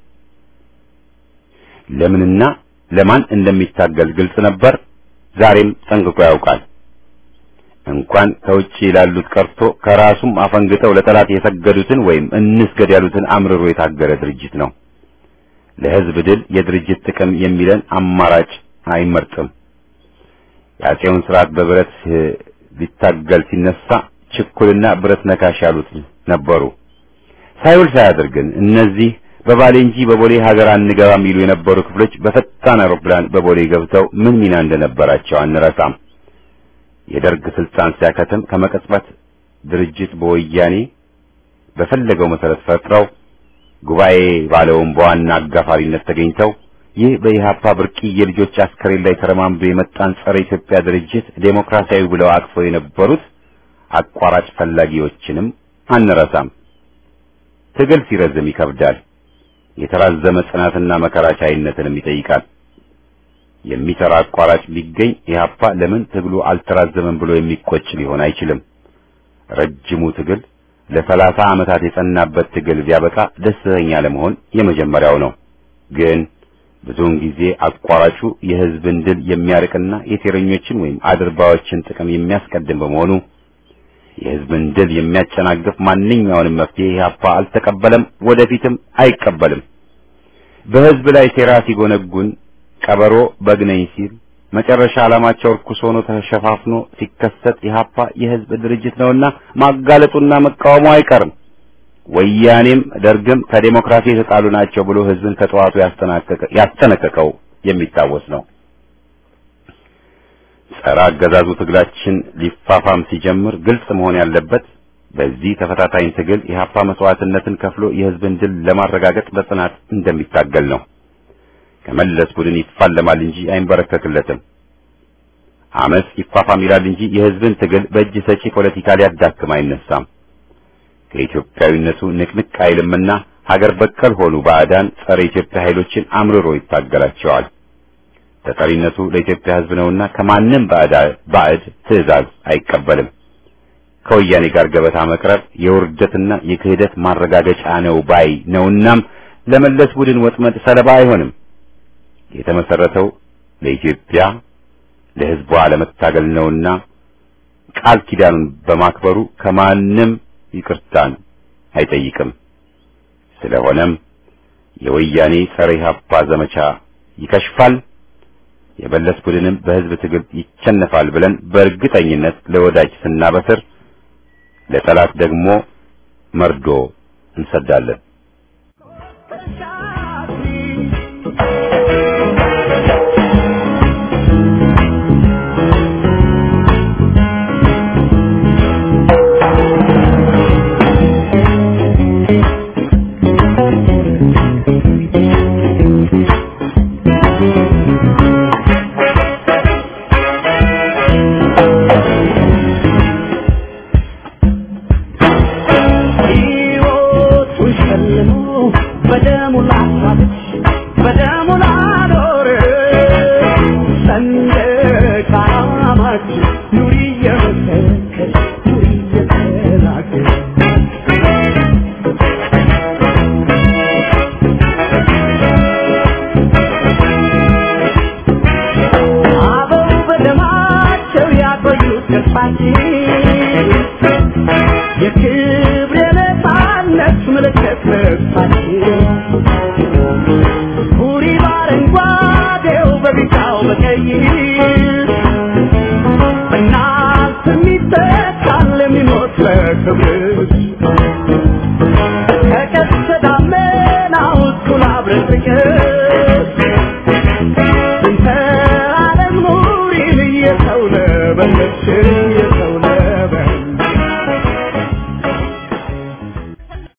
ለምንና ለማን እንደሚታገል ግልጽ ነበር። ዛሬም ጠንቅቆ ያውቃል። እንኳን ከውጭ ላሉት ቀርቶ ከራሱም አፈንግጠው ለጠላት የሰገዱትን ወይም እንስገድ ያሉትን አምርሮ የታገለ ድርጅት ነው። ለህዝብ ድል የድርጅት ጥቅም የሚለን አማራጭ አይመርጥም። የአፄውን ስርዓት በብረት ሊታገል ሲነሳ ችኩልና ብረት ነካሽ ያሉት ነበሩ። ሳይውል ሳያድር ግን እነዚህ በባሌ እንጂ በቦሌ ሀገር አንገባም የሚሉ የነበሩ ክፍሎች በፈጣን አውሮፕላን በቦሌ ገብተው ምን ሚና እንደነበራቸው አንረሳም። የደርግ ስልጣን ሲያከትም ከመቀጽበት ድርጅት በወያኔ በፈለገው መሰረት ፈጥረው ጉባኤ ባለውን በዋና አጋፋሪነት ተገኝተው ይህ በኢህአፓ ብርቅዬ ልጆች አስከሬን ላይ ተረማምዶ የመጣን ጸረ ኢትዮጵያ ድርጅት ዴሞክራሲያዊ ብለው አቅፈው የነበሩት አቋራጭ ፈላጊዎችንም አንረሳም። ትግል ሲረዝም ይከብዳል። የተራዘመ ጽናትና መከራ ቻይነትንም ይጠይቃል። የሚሰራ አቋራጭ ቢገኝ ኢህአፓ ለምን ትግሉ አልተራዘመም ብሎ የሚቆጭ ሊሆን አይችልም። ረጅሙ ትግል ለሰላሳ ዓመታት የጸናበት ትግል ቢያበቃ ደስተኛ ለመሆን የመጀመሪያው ነው። ግን ብዙውን ጊዜ አቋራጩ የህዝብን ድል የሚያርቅና የሴረኞችን ወይም አድርባዎችን ጥቅም የሚያስቀድም በመሆኑ የህዝብን ድል የሚያጨናግፍ ማንኛውንም መፍትሄ ኢህአፓ አልተቀበለም፣ ወደፊትም አይቀበልም። በህዝብ ላይ ሴራ ሲጎነጉን ቀበሮ በግ ነኝ ሲል መጨረሻ ዓላማቸው ርኩስ ሆኖ ተሸፋፍኖ ሲከሰት ኢህአፓ የህዝብ ድርጅት ነውና ማጋለጡና መቃወሙ አይቀርም። ወያኔም ደርግም ከዴሞክራሲ የተጣሉ ናቸው ብሎ ህዝብን ከጠዋቱ ያስጠነቀቀው የሚታወስ ነው። ጸረ አገዛዙ ትግላችን ሊፋፋም ሲጀምር ግልጽ መሆን ያለበት በዚህ ተፈታታኝ ትግል ኢህአፓ መስዋዕትነትን ከፍሎ የህዝብን ድል ለማረጋገጥ በጽናት እንደሚታገል ነው። ከመለስ ቡድን ይፋለማል እንጂ አይንበረከክለትም። አመፅ ይፋፋም ይላል እንጂ የህዝብን ትግል በእጅ ሰጪ ፖለቲካ ሊያዳክም አይነሳም። ከኢትዮጵያዊነቱ ንቅንቅ አይልምና ሀገር በቀል ሆኑ ባዕዳን ጸረ ኢትዮጵያ ኃይሎችን አምርሮ ይታገላቸዋል። ተጠሪነቱ ለኢትዮጵያ ህዝብ ነውና ከማንም ባዕድ ትዕዛዝ አይቀበልም። ከወያኔ ጋር ገበታ መቅረብ የውርደትና የክህደት ማረጋገጫ ነው ባይ ነውናም ለመለስ ቡድን ወጥመድ ሰለባ አይሆንም። የተመሰረተው ለኢትዮጵያ ለህዝቧ ለመታገል ነውና ቃል ኪዳኑን በማክበሩ ከማንም ይቅርታን አይጠይቅም። ስለሆነም የወያኔ ጸረ ኢህአፓ ዘመቻ ይከሽፋል፣ የመለስ ቡድንም በህዝብ ትግል ይቸነፋል ብለን በእርግጠኝነት ለወዳጅ ስናበስር፣ ለጠላት ደግሞ መርዶ እንሰዳለን። Thank you.